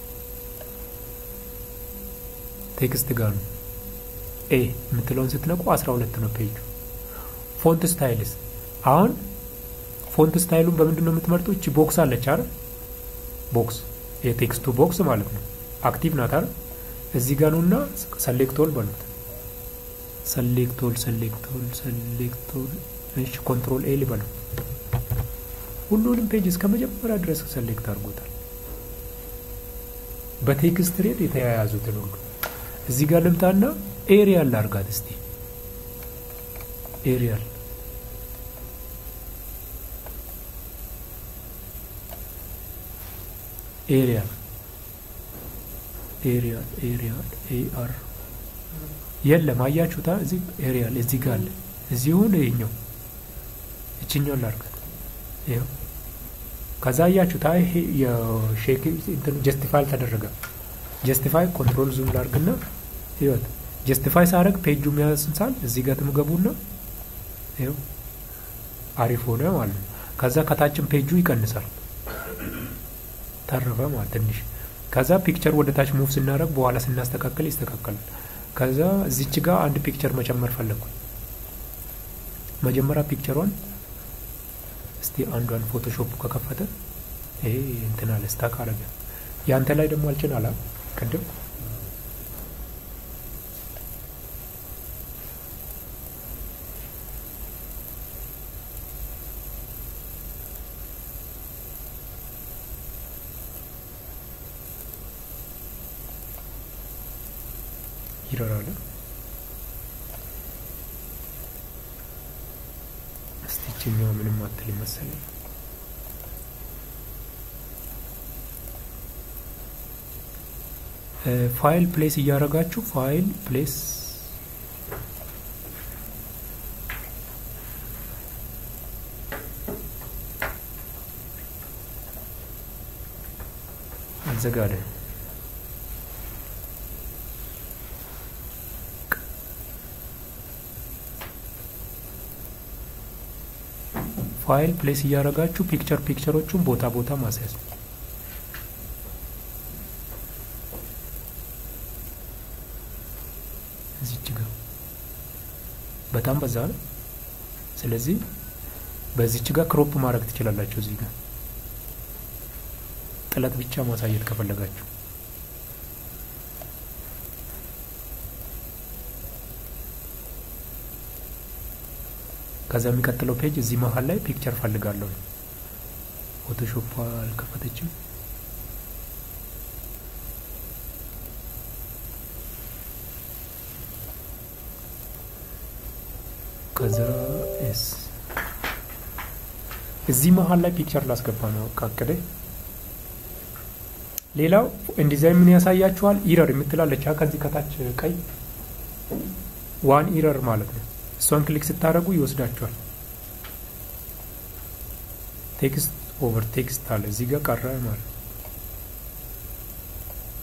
ቴክስት ጋር ነው ኤ የምትለውን ስትነቁ 12 ነው ፔጁ። ፎንት ስታይልስ አሁን ፎንት ስታይሉን በምንድን ነው የምትመርጡ? እቺ ቦክስ አለች አይደል? ቦክስ የቴክስቱ ቦክስ ማለት ነው። አክቲቭ ናት አይደል? እዚህ ጋር ነውና ሰሌክቶል በሉት። ሰሌክቶል ሰሌክቶል ሰሌክቶል እሺ፣ ኮንትሮል ኤ ልበለው። ሁሉንም ፔጅ እስከ መጀመሪያ ድረስ ሰሌክት አድርጎታል። በቴክስት ሬድ የተያያዙትን ሁሉ እዚህ ጋር ልምጣና ኤሪያል ላርጋት እስቲ ኤሪያል ኤሪያል ኤሪያል ኤሪያል ኤአር የለም። አያችሁታ? እዚህ ኤሪያል እዚህ ጋር አለ። እዚህ ሆነ ይሄኛው እችኛውን ላርጋት። ይኸው ከዛ አያችሁታ? ይሄ የሼክ እንትን ጀስቲፋይ አልተደረገም። ጀስቲፋይ ኮንትሮል ዙም ላርግና ይወት ጀስቲፋይ ሳረግ ፔጁ የሚያስንሳል እዚህ ጋር ትምገቡና ይኸው አሪፍ ሆነ ማለት ነው። ከዛ ከታችን ፔጁ ይቀንሳል ተረፈ ማለት ትንሽ። ከዛ ፒክቸር ወደ ታች ሙቭ ስናደረግ በኋላ ስናስተካከል ይስተካከላል። ከዛ እዚች ጋር አንድ ፒክቸር መጨመር ፈለግኩ። መጀመሪያ ፒክቸሯን እስቲ አንዷን ፎቶሾፕ ከከፈተ ይሄ እንትን አለ ስታክ አረገ። ያንተ ላይ ደግሞ አልጭን አላ ቅድም ይረራል። እስቲ ይችኛዋ ምንም አትል መሰለኝ። ፋይል ፕሌስ እያደረጋችሁ ፋይል ፕሌስ አዘጋደ ፋይል ፕሌስ እያደረጋችሁ ፒክቸር ፒክቸሮቹን ቦታ ቦታ ማስያዝ እዚች ጋር በጣም በዛ ነው። ስለዚህ በዚች ጋር ክሮፕ ማድረግ ትችላላችሁ። እዚህ ጋር ጥለት ብቻ ማሳየት ከፈለጋችሁ ከዛ የሚቀጥለው ፔጅ እዚህ መሀል ላይ ፒክቸር ፈልጋለሁ። ፎቶሾፕ አልከፈተችም። ከዛ ኤስ እዚህ መሀል ላይ ፒክቸር ላስገባ ነው ቃቅደ ሌላው ኢንዲዛይን ምን ያሳያችኋል? ኢረር የምትላለች ከዚህ ከታች ቀይ ዋን ኢረር ማለት ነው። እሷን ክሊክ ስታደርጉ ይወስዳችኋል። ቴክስት ኦቨር ቴክስት አለ እዚህ ጋር ቀረ ማለት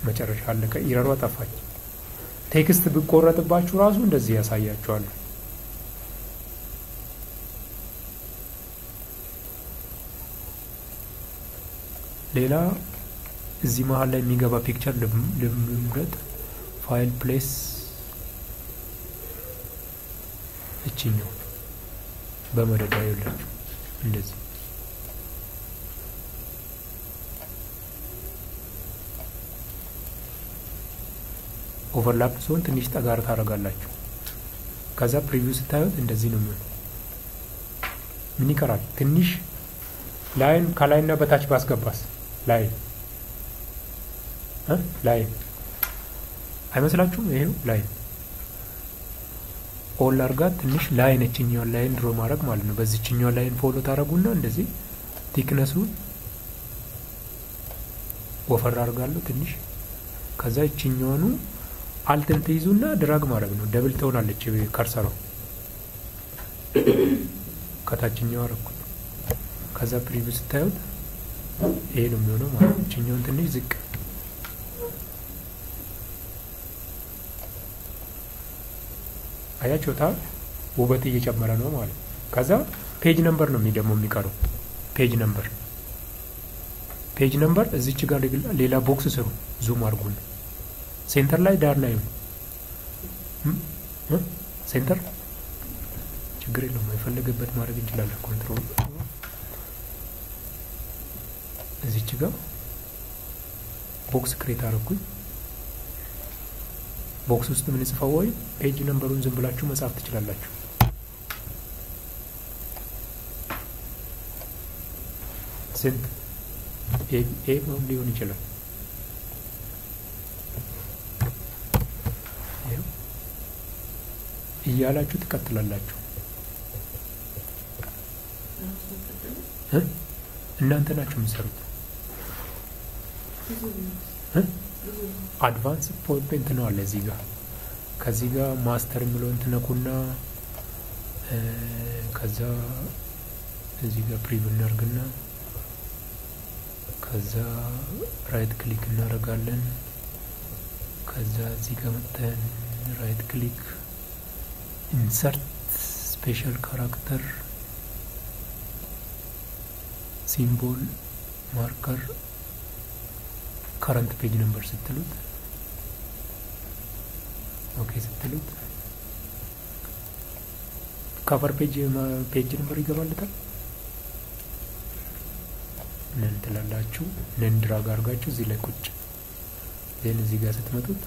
መጨረሻ አለቀ። ኢረሯ ጠፋች። ቴክስት ብቆረጥባችሁ ራሱ እንደዚህ ያሳያችኋል። ሌላ እዚህ መሀል ላይ የሚገባ ፒክቸር ልምረጥ። ፋይል ፕሌስ እችኛው በመደዳ ይላችሁ እንደዚህ ኦቨርላፕ ሲሆን ትንሽ ጠጋር ታደርጋላችሁ። ከዛ ፕሪቪው ስታዩት እንደዚህ ነው የሚሆነው። ምን ይቀራል? ትንሽ ላይን ከላይና በታች ባስገባስ ላይን ላይን አይመስላችሁም? ይሄው ላይን ኦል አርጋት ትንሽ ላይን እችኛዋን ላይን ድሮ ማድረግ ማለት ነው። በዚችኛዋ ላይን ፎሎ ታደረጉና እንደዚህ ቲክነሱን ወፈር አድርጋለሁ ትንሽ። ከዛ እችኛዋኑ አልትን ትይዙና ድራግ ማድረግ ነው። ደብል ትሆናለች ከርሰሯ ከታችኛው አረኩት። ከዛ ፕሪቪው ስታዩት ይሄ ነው የሚሆነው ማለት ነው። እችኛውን ትንሽ ዝቅ አያችሁታ ውበት እየጨመረ ነው ማለት ነው። ከዛ ፔጅ ነምበር ነው ደግሞ የሚቀረው ፔጅ ነምበር ፔጅ ነምበር እዚች ጋር ሌላ ቦክስ ስሩ። ዙም አድርጉን። ሴንተር ላይ ዳር ላይ ሴንተር ችግር የለውም። የፈለገበት ማድረግ እንችላለን። ኮንትሮል እዚች ጋር ቦክስ ክሬት አደረኩኝ። ቦክስ ውስጥ ምን ጽፈው ወይ ፔጅ ነምበሩን ዝም ብላችሁ መጻፍ ትችላላችሁ። ስንት ኤ ሊሆን ይችላል። እያላችሁ ትቀጥላላችሁ። እናንተ ናችሁ የምትሰሩት። አድቫንስ ፖይንት ነው አለ እዚህ ጋር ከዚህ ጋር ማስተር የሚለውን ትነኩና ከዛ እዚህ ጋር ፕሪቪው እናርግና ከዛ ራይት ክሊክ እናደርጋለን። ከዛ እዚህ ጋር መጥተን ራይት ክሊክ ኢንሰርት ስፔሻል ካራክተር ሲምቦል ማርከር ከረንት ፔጅ ነምበር ስትሉት ኦኬ ስትሉት ካቨር ፔጅ ፔጅ ነምበር ይገባልታል። ነን ትላላችሁ። ነን ድራግ አድርጋችሁ እዚህ ላይ ቁጭ ዜን እዚህ ጋር ስትመጡት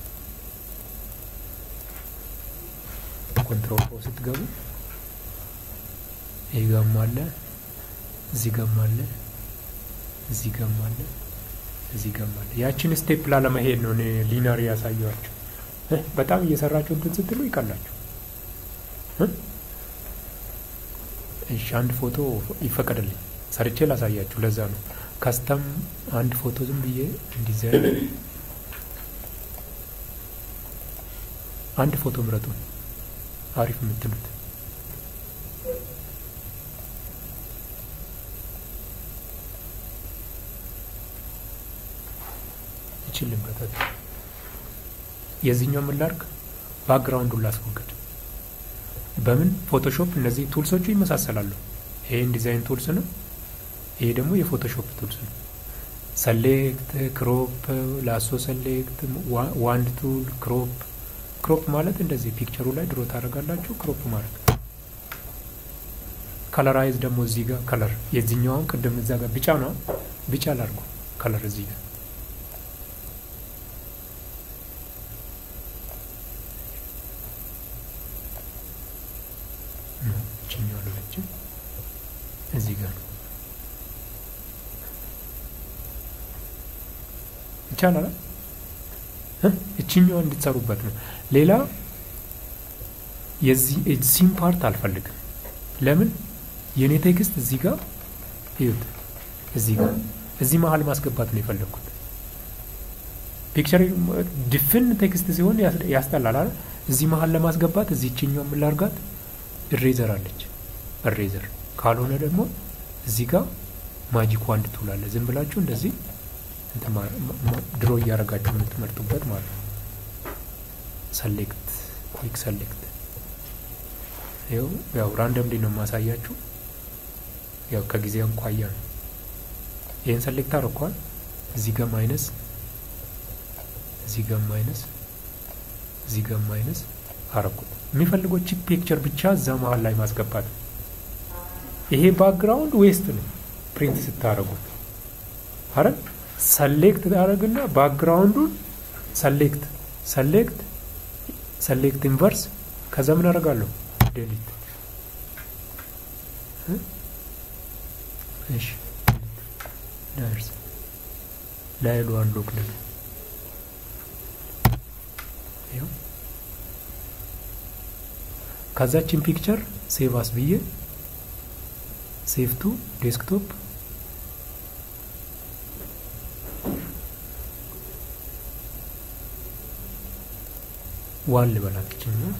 ኮንትሮል ኦ ስትገቡ ይህ ጋም አለ፣ እዚህ ጋም አለ፣ እዚህ ጋም አለ፣ እዚህ ጋም አለ። ያችን ስቴፕ ላለመሄድ ነው እኔ ሊነር ያሳየኋችሁ። በጣም እየሰራችሁ እንትን ስትሉ ይቀላችሁ። እሺ አንድ ፎቶ ይፈቀድልኝ ሰርቼ ላሳያችሁ። ለዛ ነው ካስተም አንድ ፎቶ ዝም ብዬ እንዲዛይን አንድ ፎቶ ምረጡ አሪፍ የምትሉት ይችል ልምረጠት። የዚህኛው ምን ላድርግ? ባክግራውንዱን ላስወግድ። በምን ፎቶሾፕ እነዚህ ቱልሶቹ ይመሳሰላሉ። ይሄ ዲዛይን ቱልስ ነው። ይሄ ደግሞ የፎቶሾፕ ቱልስ ነው። ሰሌክት፣ ክሮፕ፣ ላሶ ሰሌክት፣ ዋንድ ቱል፣ ክሮፕ። ክሮፕ ማለት እንደዚህ ፒክቸሩ ላይ ድሮ ታደርጋላችሁ። ክሮፕ ማለት ከለራይዝ ደግሞ እዚህ ጋር ከለር የዚህኛውን ቅድም እዛ ጋር ቢጫ ነው። ቢጫ ላድርጉ ከለር እዚህ ጋር ችኛው ለለችም እዚህ ጋር ነው ይቻላል። እችኛዋ እንድትሰሩበት ነው። ሌላ የዚህም ፓርት አልፈልግም። ለምን የእኔ ቴክስት እዚህ ጋር ይዩት፣ እዚህ ጋር እዚህ መሀል ማስገባት ነው የፈለግኩት። ፒክቸር ድፍን ቴክስት ሲሆን ያስጠላል። እዚህ መሀል ለማስገባት እዚህ እችኛው የምላርጋት እሬዘር አለች። እሬዘር ካልሆነ ደግሞ እዚህ ጋር ማጂክ ዋንድ ትውላለ። ዝም ብላችሁ እንደዚህ ድሮ እያደረጋችሁ የምትመርጡበት ማለት ነው። ሰሌክት ኩዊክ ሰሌክት ይኸው ያው ራንደምሊ ነው የማሳያችሁ። ያው ከጊዜ እንኳያ ነው። ይህን ሰሌክት አድርጓል። እዚህ ጋር ማይነስ፣ እዚህ ጋር ማይነስ፣ እዚህ ጋር ማይነስ አረኩት። የሚፈልገው ቺፕ ፒክቸር ብቻ እዛ መሀል ላይ ማስገባት ነው። ይሄ ባክግራውንድ ዌስት ነው ፕሪንት ስታደርጉት አረ ሰሌክት ታደርግና ባክግራውንዱን ሰሌክት ሰሌክት ሰሌክት ኢንቨርስ ከዛ ምን አደርጋለሁ ዴሊት እሺ ዳርስ ላይሉ አንሎክ ነው ይኸው ከዛችን ፒክቸር ሴቭ አስ ብዬ ሴቭ ቱ ዴስክቶፕ ዋን ልበላት ይችኛል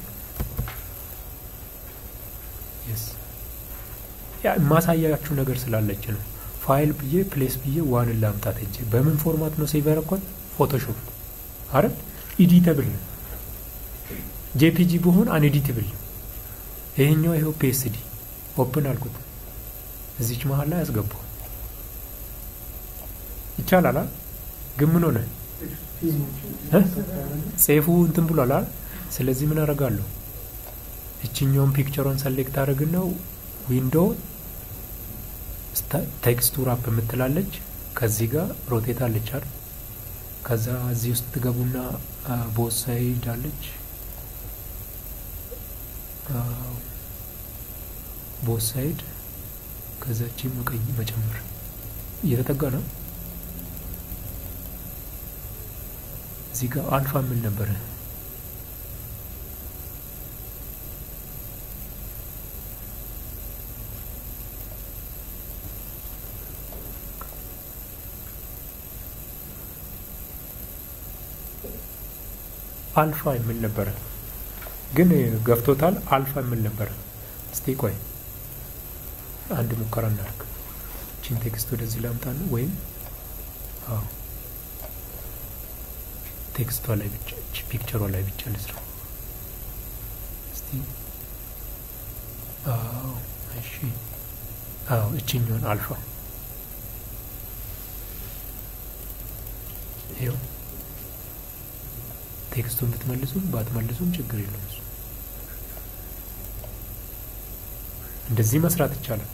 የስ ያ የማሳያችሁ ነገር ስላለች ነው። ፋይል ብዬ ፕሌስ ብዬ ዋንን ላምጣት እንጂ በምን ፎርማት ነው ሴቭ ያደረኳት? ፎቶሾፕ አረ ኢዲተብል ነው። ጄፒጂ ብሆን አንኤዲትብል ነው። ይሄኛው ይኸው ፒኤስዲ ኦፕን አልኩት። እዚች መሀል ላይ አስገባው ይቻላል። ግን ምን ሆነ? ሴፉ እንትን ብሏል። ስለዚህ ምን አደርጋለሁ? እችኛውን ፒክቸሯን ሰሌክት አድርግና ዊንዶው ቴክስቱር አፕ የምትላለች ከዚህ ጋር ሮቴት አለች አይደል? ከዛ እዚህ ውስጥ ትገቡና ቦት ሳይድ አለች ቦት ሳይድ ከዛች መቀይ መጨመር እየተጠጋ ነው። እዚህ ጋር አልፋ ምን ነበረ? አልፋ የምን ነበረ? ግን ገፍቶታል። አልፋ የምን ነበረ? እስቲ ቆይ አንድ ሙከራ እናድርግ። ቺን ቴክስት ወደዚህ ላምጣ ነው ወይም አዎ ቴክስቷ ላይ ብቻ ፒክቸሯ ላይ ብቻ ልስራ እስቲ። አዎ እሺ፣ አዎ እችኛውን አልፋ ይኸው ቴክስቱን ብትመልሱም ባትመልሱም ችግር የለውም። እሱ እንደዚህ መስራት ይቻላል።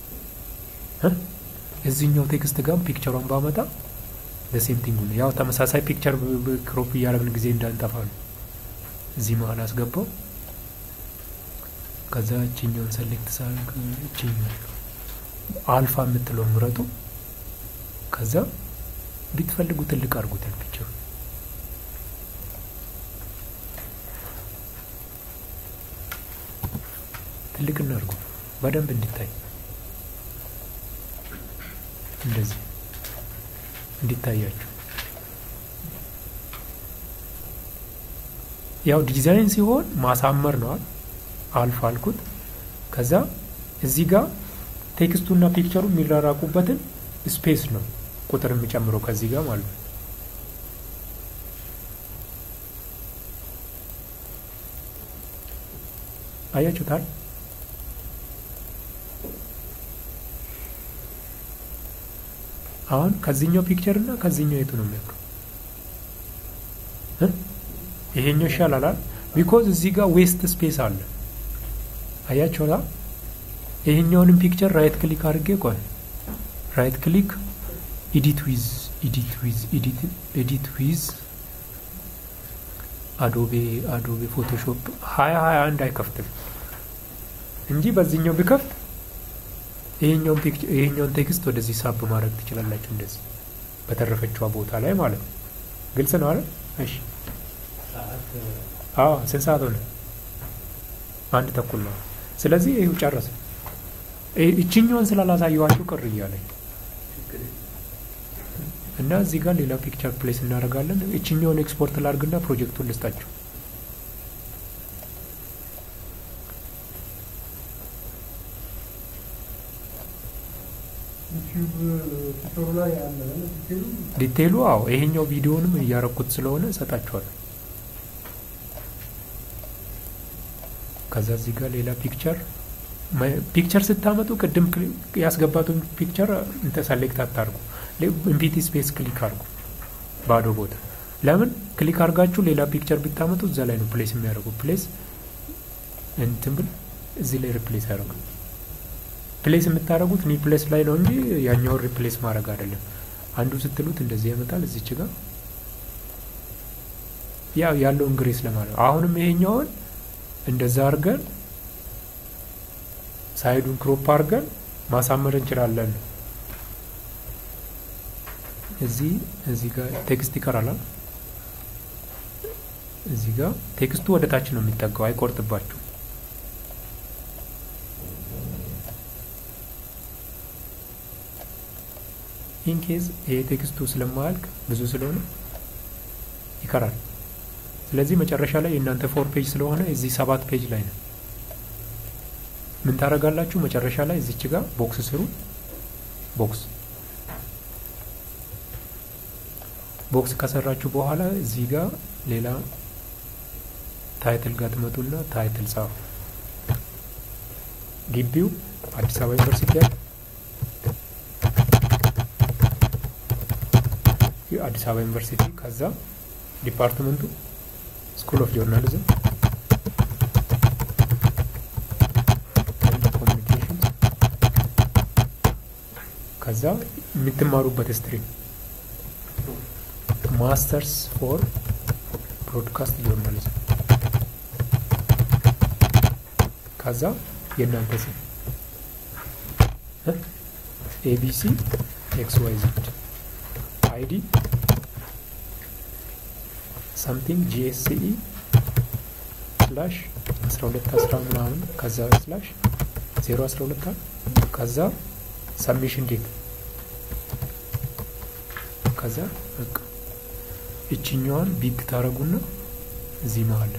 እዚህኛው ቴክስት ጋር ፒክቸሯን ባመጣ ለሴምቲንግ ነው። ያው ተመሳሳይ ፒክቸር ክሮፕ እያደረግን ጊዜ እንዳንጠፋ ነው። እዚህ መሀል አስገባው። ከዛ እችኛውን ሰሌክት ሳርግ እችኛው አልፋ የምትለው ምረጡ። ከዛ ቢትፈልጉ ትልቅ አድርጉታል ፒክቸሩ ትልቅ እናድርጉ በደንብ እንዲታይ እንደዚህ እንዲታያችሁ ያው ዲዛይን ሲሆን ማሳመር ነዋል። አልፍ አልኩት። ከዛ እዚህ ጋር ቴክስቱና ፒክቸሩ የሚራራቁበትን ስፔስ ነው ቁጥር የሚጨምረው ከዚህ ጋር ማለት ነው። አያችሁታል? አሁን ከዚህኛው ፒክቸር እና ከዚህኛው የቱ ነው የሚያምረው? ይሄኛው ይሻላል። ቢኮዝ እዚህ ጋር ዌስት ስፔስ አለ። አያችሁታ? ይሄኛውንም ፒክቸር ራይት ክሊክ አድርጌ ቆይ ራይት ክሊክ ኢዲት ዊዝ ኢዲት ዊዝ ኤዲት ዊዝ አዶቤ አዶቤ ፎቶሾፕ ሀያ ሀያ አንድ አይከፍትም እንጂ በዚህኛው ቢከፍት ይሄኛውን ፒክቸር ይሄኛውን ቴክስት ወደዚህ ሳብ ማድረግ ትችላላችሁ። እንደዚህ በተረፈችዋ ቦታ ላይ ማለት ነው። ግልጽ ነው አይደል? እሺ። አዎ፣ ስንት ሰዓት ሆነ? አንድ ተኩል ነው። ስለዚህ ይሄው ጨረሰ። እችኛውን ስላላሳየዋችሁ ቅር እያለኝ እና እዚህ ጋር ሌላ ፒክቸር ፕሌስ እናደርጋለን። እችኛውን ኤክስፖርት ላድርግና ፕሮጀክቱን ልስጣችሁ።
ዩቲዩብ ቲቶሩ ላይ ያለ ዲቴሉ
ዲቴይሉ አዎ ይሄኛው ቪዲዮንም እያረኩት ስለሆነ እሰጣችኋለሁ። ከዛ እዚህ ጋር ሌላ ፒክቸር ፒክቸር ስታመጡ ቅድም ያስገባቱን ፒክቸር እንተ ሰሌክት አታርጉ። ኢምፒቲ ስፔስ ክሊክ አርጉ ባዶ ቦታ። ለምን ክሊክ አርጋችሁ ሌላ ፒክቸር ብታመጡ እዛ ላይ ነው ፕሌስ የሚያደርጉ። ፕሌስ እንትን ብል እዚህ ላይ ሪፕሌስ ያደርጋል። ፕሌስ የምታደርጉት ኒ ፕሌስ ላይ ነው እንጂ ያኛውን ሪፕሌስ ማድረግ አይደለም። አንዱ ስትሉት እንደዚህ ያመጣል። እዚች ጋር ያው ያለውን ግሬስ ለማለት ነው። አሁንም ይሄኛውን እንደዛ አድርገን ሳይዱን ክሮፕ አድርገን ማሳመር እንችላለን። እዚህ እዚህ ጋር ቴክስት ይቀራል። እዚህ ጋር ቴክስቱ ወደ ታች ነው የሚጠጋው፣ አይቆርጥባችሁ። ኢንኬዝ ይሄ ቴክስቱ ስለማያልቅ ብዙ ስለሆነ ይቀራል። ስለዚህ መጨረሻ ላይ የእናንተ ፎር ፔጅ ስለሆነ እዚህ ሰባት ፔጅ ላይ ነው። ምን ታደርጋላችሁ? መጨረሻ ላይ እዚች ጋር ቦክስ ስሩ። ቦክስ ቦክስ ከሰራችሁ በኋላ እዚህ ጋር ሌላ ታይትል ጋር ትመጡና ታይትል ጻፉ። ግቢው አዲስ አበባ ዩኒቨርሲቲ ያለ አዲስ አበባ ዩኒቨርሲቲ፣ ከዛ ዲፓርትመንቱ ስኩል ኦፍ ጆርናሊዝም ኮሚኒኬሽንስ፣ ከዛ የምትማሩበት ስትሪም ማስተርስ ፎር ብሮድካስት ጆርናሊዝም፣ ከዛ የእናንተ ስም ኤቢሲ ኤክስ ዋይ ዜድ አይዲ ሳምቲንግ ጂኤስሲኢ ስላሽ 12 10 ምናምን ከዛ ስላሽ 0 12 ከዛ ሰብሚሽን ዴት ከዛ በቃ እችኛዋን ቢግ ታረጉና እዚህ መሀል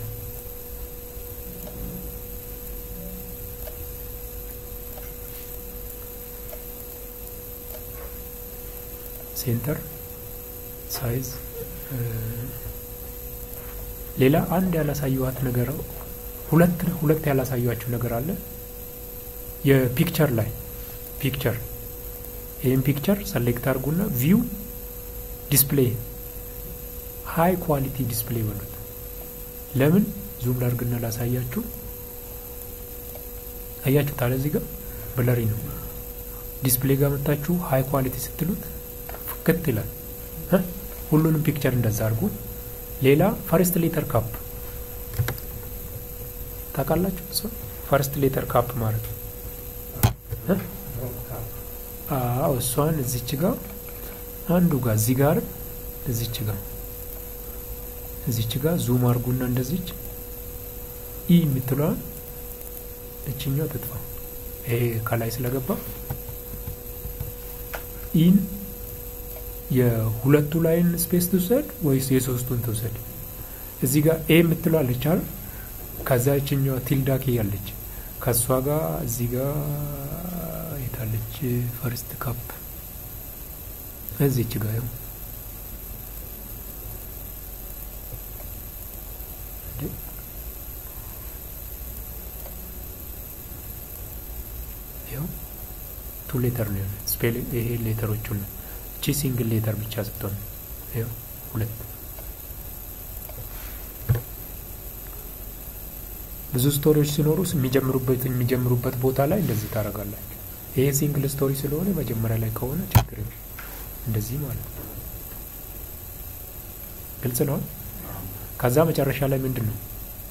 ሴንተር ሳይዝ ሌላ አንድ ያላሳየዋት ነገር ሁለት ሁለት ያላሳየዋችሁ ነገር አለ። የፒክቸር ላይ ፒክቸር ይህም ፒክቸር ሰሌክት አድርጉና ቪው ዲስፕሌይ ሃይ ኳሊቲ ዲስፕሌይ በሉት። ለምን ዙም ላርግና ላሳያችሁ። አያችሁ ታለ እዚህ ጋር ብለሪ ነው። ዲስፕሌይ ጋር መታችሁ ሃይ ኳሊቲ ስትሉት ፍክት ይላል። ሁሉንም ፒክቸር እንደዛ አድርጉ። ሌላ ፈርስት ሌተር ካፕ ታውቃላችሁ? እሱ ፈርስት ሌተር ካፕ ማለት ነው። አዎ እሷን እዚች ጋር አንዱ ጋር እዚህ ጋር እዚች ጋር እዚች ጋር ዙም አድርጉና እንደዚች ኢ የምትለዋን እችኛው ትጥፋ። ይሄ ከላይ ስለገባ ኢን የሁለቱ ላይን ስፔስ ትውሰድ ወይስ የሶስቱን ትውሰድ? እዚህ ጋር ኤ የምትለዋለች አይደል? ከዛ ይችኛዋ ቲልዳክ ያለች ከእሷ ጋር እዚህ ጋር የታለች ፈርስት ካፕ እዚች ጋር ይኸው ይኸው ቱ ሌተር ነው የሆነ ስፔል ይሄ ሌተሮቹን ነው እቺ ሲንግል ሌተር ብቻ ስትሆን ይኸው ሁለት ብዙ ስቶሪዎች ሲኖሩ የሚጀምሩበት የሚጀምሩበት ቦታ ላይ እንደዚህ ታደርጋላችሁ። ይሄ ሲንግል ስቶሪ ስለሆነ መጀመሪያ ላይ ከሆነ ችግር የለም። እንደዚህ ማለት ነው። ግልጽ ነው። ከዛ መጨረሻ ላይ ምንድን ነው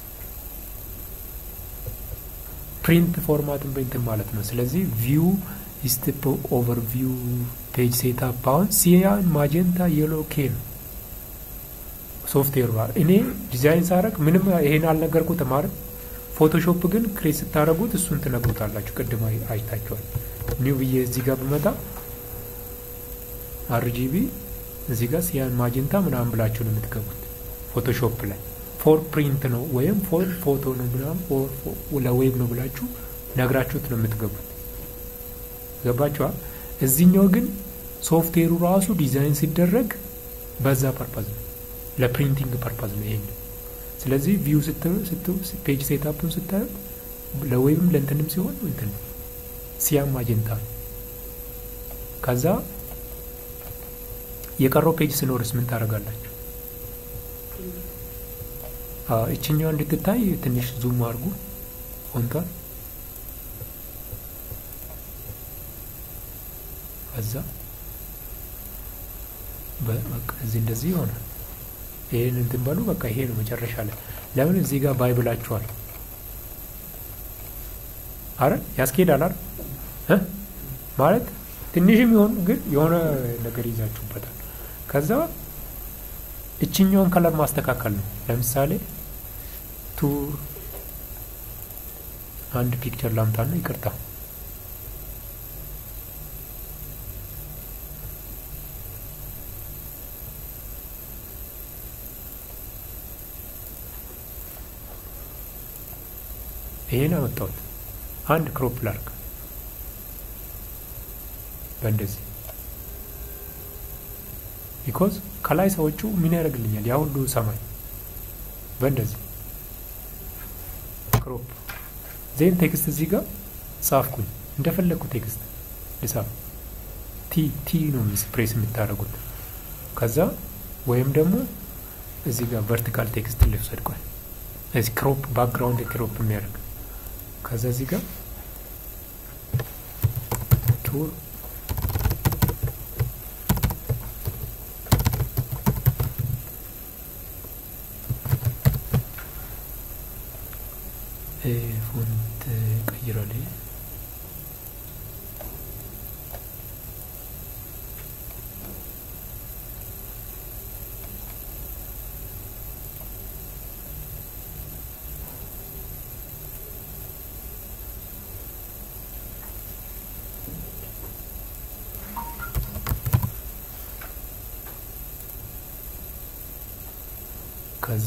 ፕሪንት ፎርማትን ፕሪንትን ማለት ነው። ስለዚህ ቪው ስቴፕ ኦቨርቪው ፔጅ ሴታፕ አሁን ሲያን ማጀንታ የሎ ኬ ነው ሶፍትዌር እኔ ዲዛይን ሳረግ ምንም ይሄን አልነገርኩት ማለት ፎቶሾፕ ግን ክሬት ስታደረጉት እሱን ትነግሩታላችሁ። ቅድም አይታችኋል። ኒው ብዬ እዚህ ጋር ብመጣ አርጂቢ እዚህ ጋር ሲያን ማጀንታ ምናምን ብላችሁ ነው የምትገቡት። ፎቶሾፕ ላይ ፎር ፕሪንት ነው ወይም ፎር ፎቶ ነው ምናምን ለዌብ ነው ብላችሁ ነግራችሁት ነው የምትገቡት። ገባችኋል? እዚህኛው ግን ሶፍትዌሩ ራሱ ዲዛይን ሲደረግ በዛ ፐርፐዝ ነው፣ ለፕሪንቲንግ ፐርፐዝ ነው ይሄኛው። ስለዚህ ቪው ፔጅ ሴታፑን ስታዩት ለዌብም ለእንትንም ሲሆን እንትን ነው ሲያም ማጀንታ ነው። ከዛ የቀረው ፔጅ ስኖርስ ምን ታደርጋላችሁ? እችኛዋ እንድትታይ ትንሽ ዙም አድርጉ ፎንቷን። ከዛ በቃ እዚህ እንደዚህ ይሆናል። ይሄን እንትን በሉ በቃ ይሄ ነው መጨረሻ ላይ። ለምን እዚህ ጋር ባይብላችኋል? አረ ያስኬዳል አይደል እ ማለት ትንሽም ይሆን ግን የሆነ ነገር ይዛችሁበታል። ከዛ እችኛውን ከለር ማስተካከል ነው። ለምሳሌ ቱር አንድ ፒክቸር ላምጣና ይቅርታ ይሄን አመጣሁት። አንድ ክሮፕ ላርግ በእንደዚህ ቢኮዝ ከላይ ሰዎቹ ምን ያደርግልኛል ያ ሁሉ ሰማይ በእንደዚህ ክሮፕ ዜን ቴክስት እዚህ ጋር ጻፍኩኝ እንደፈለግኩ ቴክስት ልጻፍ ቲ ቲ ነው ፕሬስ የምታደርጉት ከዛ ወይም ደግሞ እዚህ ጋር ቨርቲካል ቴክስት ልውሰድ ቆይ እዚህ ክሮፕ ባክግራውንድ ክሮፕ የሚያደርግ ከዛ እዚህ ጋር ቱር ፎንት ቀይራል። ከዛ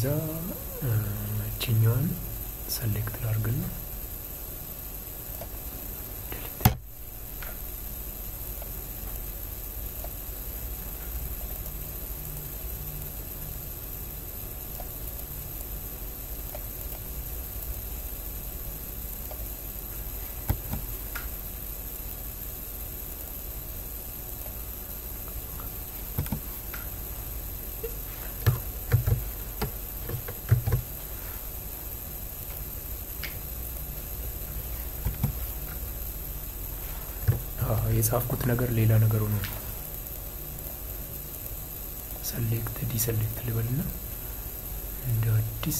እችኛዋን ሰሌክት ላርግና የጻፍኩት ነገር ሌላ ነገር ሆኖ ሰሌክት ዲሰሌክት ልበልና እንደ አዲስ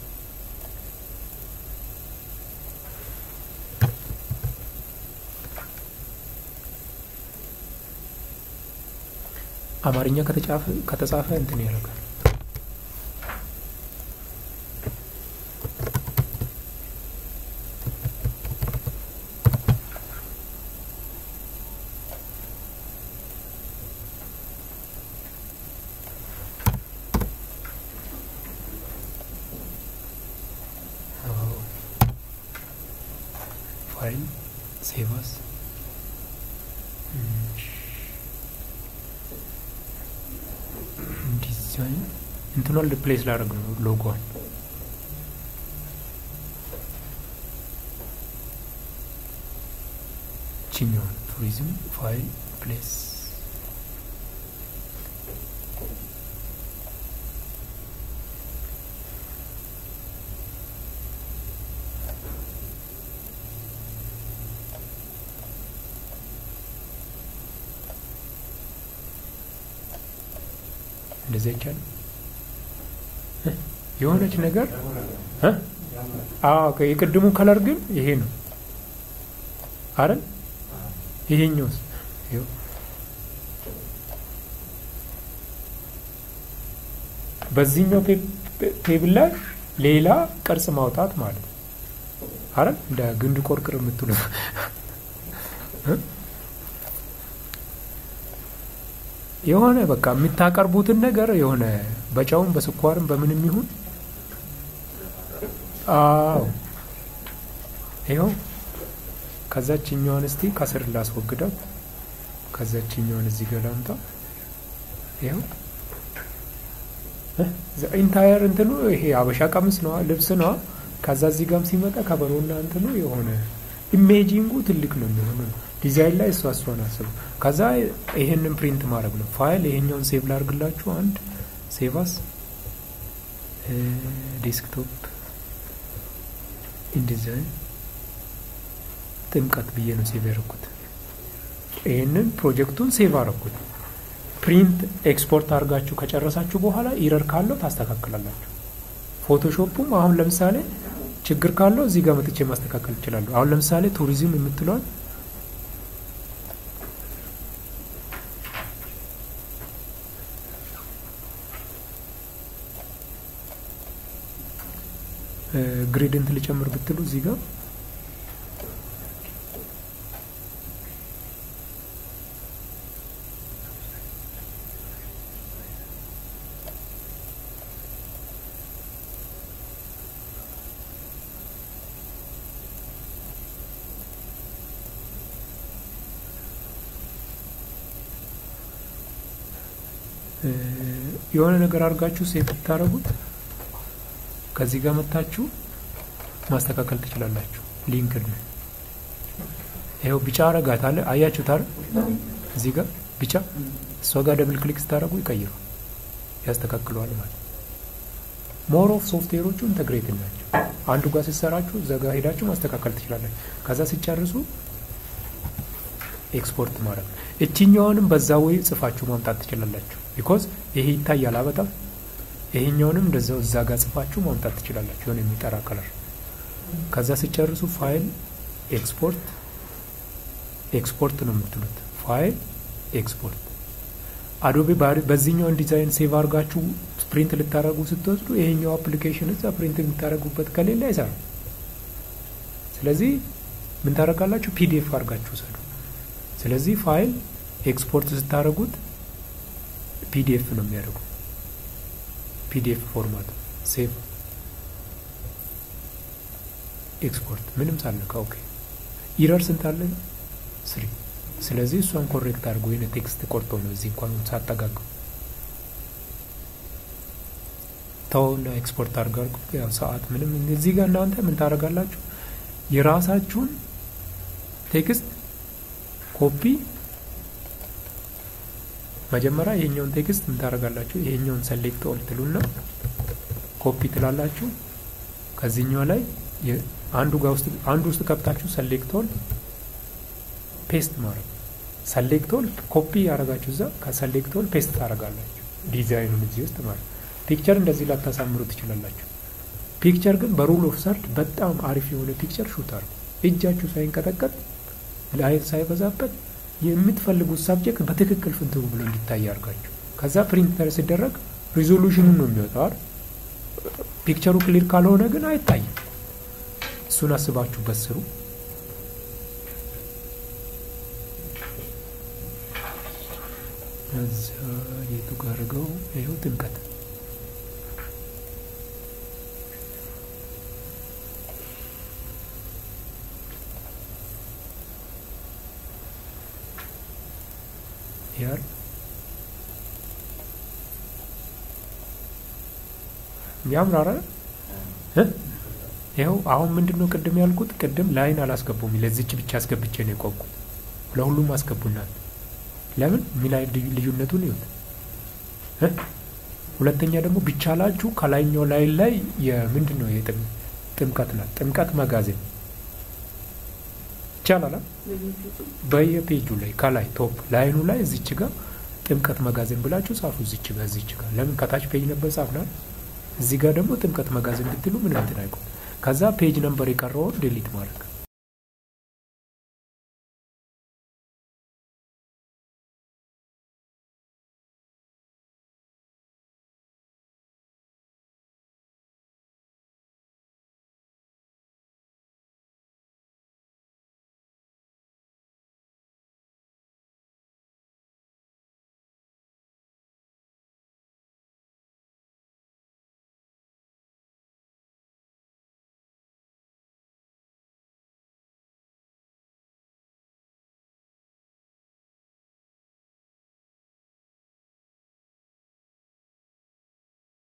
አማርኛ ከተጻፈ እንትን ያደርጋል። ፋይል ሴቫስ ዲዛይን እንትኗን ሪፕሌስ ላደርግ ነው ሎጎዋን ችኛዋን ቱሪዝም ፋይል ፕሌስ እንደዚህ አይቻልም። የሆነች ነገር የቅድሙ ከለር ግን ይሄ ነው አይደል? ይሄኛውስ በዚህኛው ቴብል ላይ ሌላ ቅርጽ ማውጣት ማለት ነው አይደል? እንደ ግንድ ቆርቅር የምትሉ የሆነ በቃ የምታቀርቡትን ነገር የሆነ በጨውም በስኳርም በምንም ይሁን አዎ ይኸው ከዛችኛዋን እስቲ ከስር ላስወግደው ከዛችኛውን እዚህ ጋር ላምጣ። ይኸው ኢንታየር እንትኑ ይሄ አበሻ ቀሚስ ነዋ ልብስ ነዋ። ከዛ እዚህ ጋም ሲመጣ ከበሮና እንትኑ የሆነ ኢሜጂንጉ ትልቅ ነው የሚሆነው። ዲዛይን ላይ እሷ እሷን አስቡ። ከዛ ይሄንን ፕሪንት ማድረግ ነው። ፋይል ይሄኛውን ሴቭ ላድርግላችሁ። አንድ ሴቫስ ዴስክቶፕ ኢንዲዛይን ጥምቀት ብዬ ነው ሴቭ ያደረኩት። ይህንን ፕሮጀክቱን ሴቭ አረኩት። ፕሪንት ኤክስፖርት አድርጋችሁ ከጨረሳችሁ በኋላ ኢረር ካለው ታስተካክላላችሁ። ፎቶሾፑም አሁን ለምሳሌ ችግር ካለው እዚህ ጋር መጥቼ ማስተካከል እችላለሁ። አሁን ለምሳሌ ቱሪዝም የምትለዋል ግሬድንት ልጨምር ብትሉ እዚህ ጋር የሆነ ነገር አድርጋችሁ ሴት ብታደረጉት ከዚህ ጋር መታችሁ ማስተካከል ትችላላችሁ። ሊንክድ ነው። ይኸው ቢጫ አረጋት አለ አያችሁት አይደል? እዚህ ጋር ቢጫ እሷ ጋር ደብል ክሊክ ስታደረጉ ይቀይሩ ያስተካክለዋል ማለት ሞር ኦፍ ሶፍትዌሮቹ ኢንተግሬትድ ናቸው። አንዱ ጋር ስትሰራችሁ እዛ ጋር ሄዳችሁ ማስተካከል ትችላላችሁ። ከዛ ሲጨርሱ ኤክስፖርት ማድረግ እችኛውንም በዛ ወይ ጽፋችሁ ማምጣት ትችላላችሁ። ቢኮዝ ይሄ ይታያል በጣም ይሄኛውንም እንደዛው እዛ ጋር ጽፋችሁ ማምጣት ትችላላችሁ። የሆነ የሚጠራ ከለር ከዛ ሲጨርሱ ፋይል ኤክስፖርት ኤክስፖርት ነው የምትሉት። ፋይል ኤክስፖርት አዶቤ በዚህኛውን ዲዛይን ሴቭ አድርጋችሁ ፕሪንት ልታደረጉ ስትወስዱ ይሄኛው አፕሊኬሽን እዛ ፕሪንት የምታደረጉበት ከሌለ አይሰራም። ስለዚህ ምን ታደረጋላችሁ? ፒዲኤፍ አድርጋችሁ ውሰዱ። ስለዚህ ፋይል ኤክስፖርት ስታደረጉት ፒዲኤፍ ነው የሚያደርጉ ፒዲኤፍ ፎርማት ሴቭ ኤክስፖርት ምንም ሳልነካ ኦኬ። ኢረር ስንት አለ? ስሪ። ስለዚህ እሷን ኮሬክት አድርጎ ወይነ ቴክስት ቆርጦ ነው እዚህ እንኳን ሳጠጋገው ተውና ኤክስፖርት አድርጋርጉ። ያው ሰዓት ምንም እዚህ ጋር እናንተ ምን ታደርጋላችሁ? የራሳችሁን ቴክስት ኮፒ መጀመሪያ ይሄኛውን ቴክስት ምን ታደርጋላችሁ? ይሄኛውን ሰሌክት ኦል ትሉና ኮፒ ትላላችሁ። ከዚህኛው ላይ አንዱ ጋር ውስጥ አንዱ ውስጥ ከብታችሁ ሰሌክት ኦል ፔስት ማድረግ ሰሌክት ኦል ኮፒ ያደረጋችሁ እዛ ከሰሌክት ኦል ፔስት ታደርጋላችሁ። ዲዛይኑን እዚህ ውስጥ ማለት ፒክቸር እንደዚህ ላታሳምሩ ትችላላችሁ። ፒክቸር ግን በሩል ኦፍ ሰርድ በጣም አሪፍ የሆነ ፒክቸር ሹት አድርጉ። እጃችሁ ሳይንቀጠቀጥ ላይት ሳይበዛበት የምትፈልጉት ሳብጀክት በትክክል ፍንትው ብሎ እንዲታይ አድርጋችሁ ከዛ ፕሪንተር ሲደረግ ሪዞሉሽኑን ነው የሚወጣው። ፒክቸሩ ክሊር ካልሆነ ግን አይታይም። እሱን አስባችሁበት ስሩ። እዛ የቱ ጋር አድርገው ይኸው ጥምቀት ያር ያምራራ ይኸው አሁን ምንድን ነው ቅድም ያልኩት ቅድም ላይን አላስገቡም ለዚች ብቻ አስገብቼ ነው የቆምኩት ለሁሉም አስገቡናል ለምን ሚላይ ልዩነቱን ይሁት ሁለተኛ ደግሞ ቢቻላችሁ ከላይኛው ላይን ላይ የምንድን ነው ጥምቀት ናት ጥምቀት መጋዘን ይቻላል በየፔጁ ላይ ከላይ ቶፕ ላይኑ ላይ እዚች ጋር ጥምቀት መጋዘን ብላችሁ ጻፉ። እዚች ጋር እዚች ጋር ለምን ከታች ፔጅ ነበር ጻፍናል። እዚህ ጋር ደግሞ ጥምቀት መጋዘን ብትሉ ምንም እንትን አይቆም። ከዛ ፔጅ ነምበር የቀረውን ዴሊት ማድረግ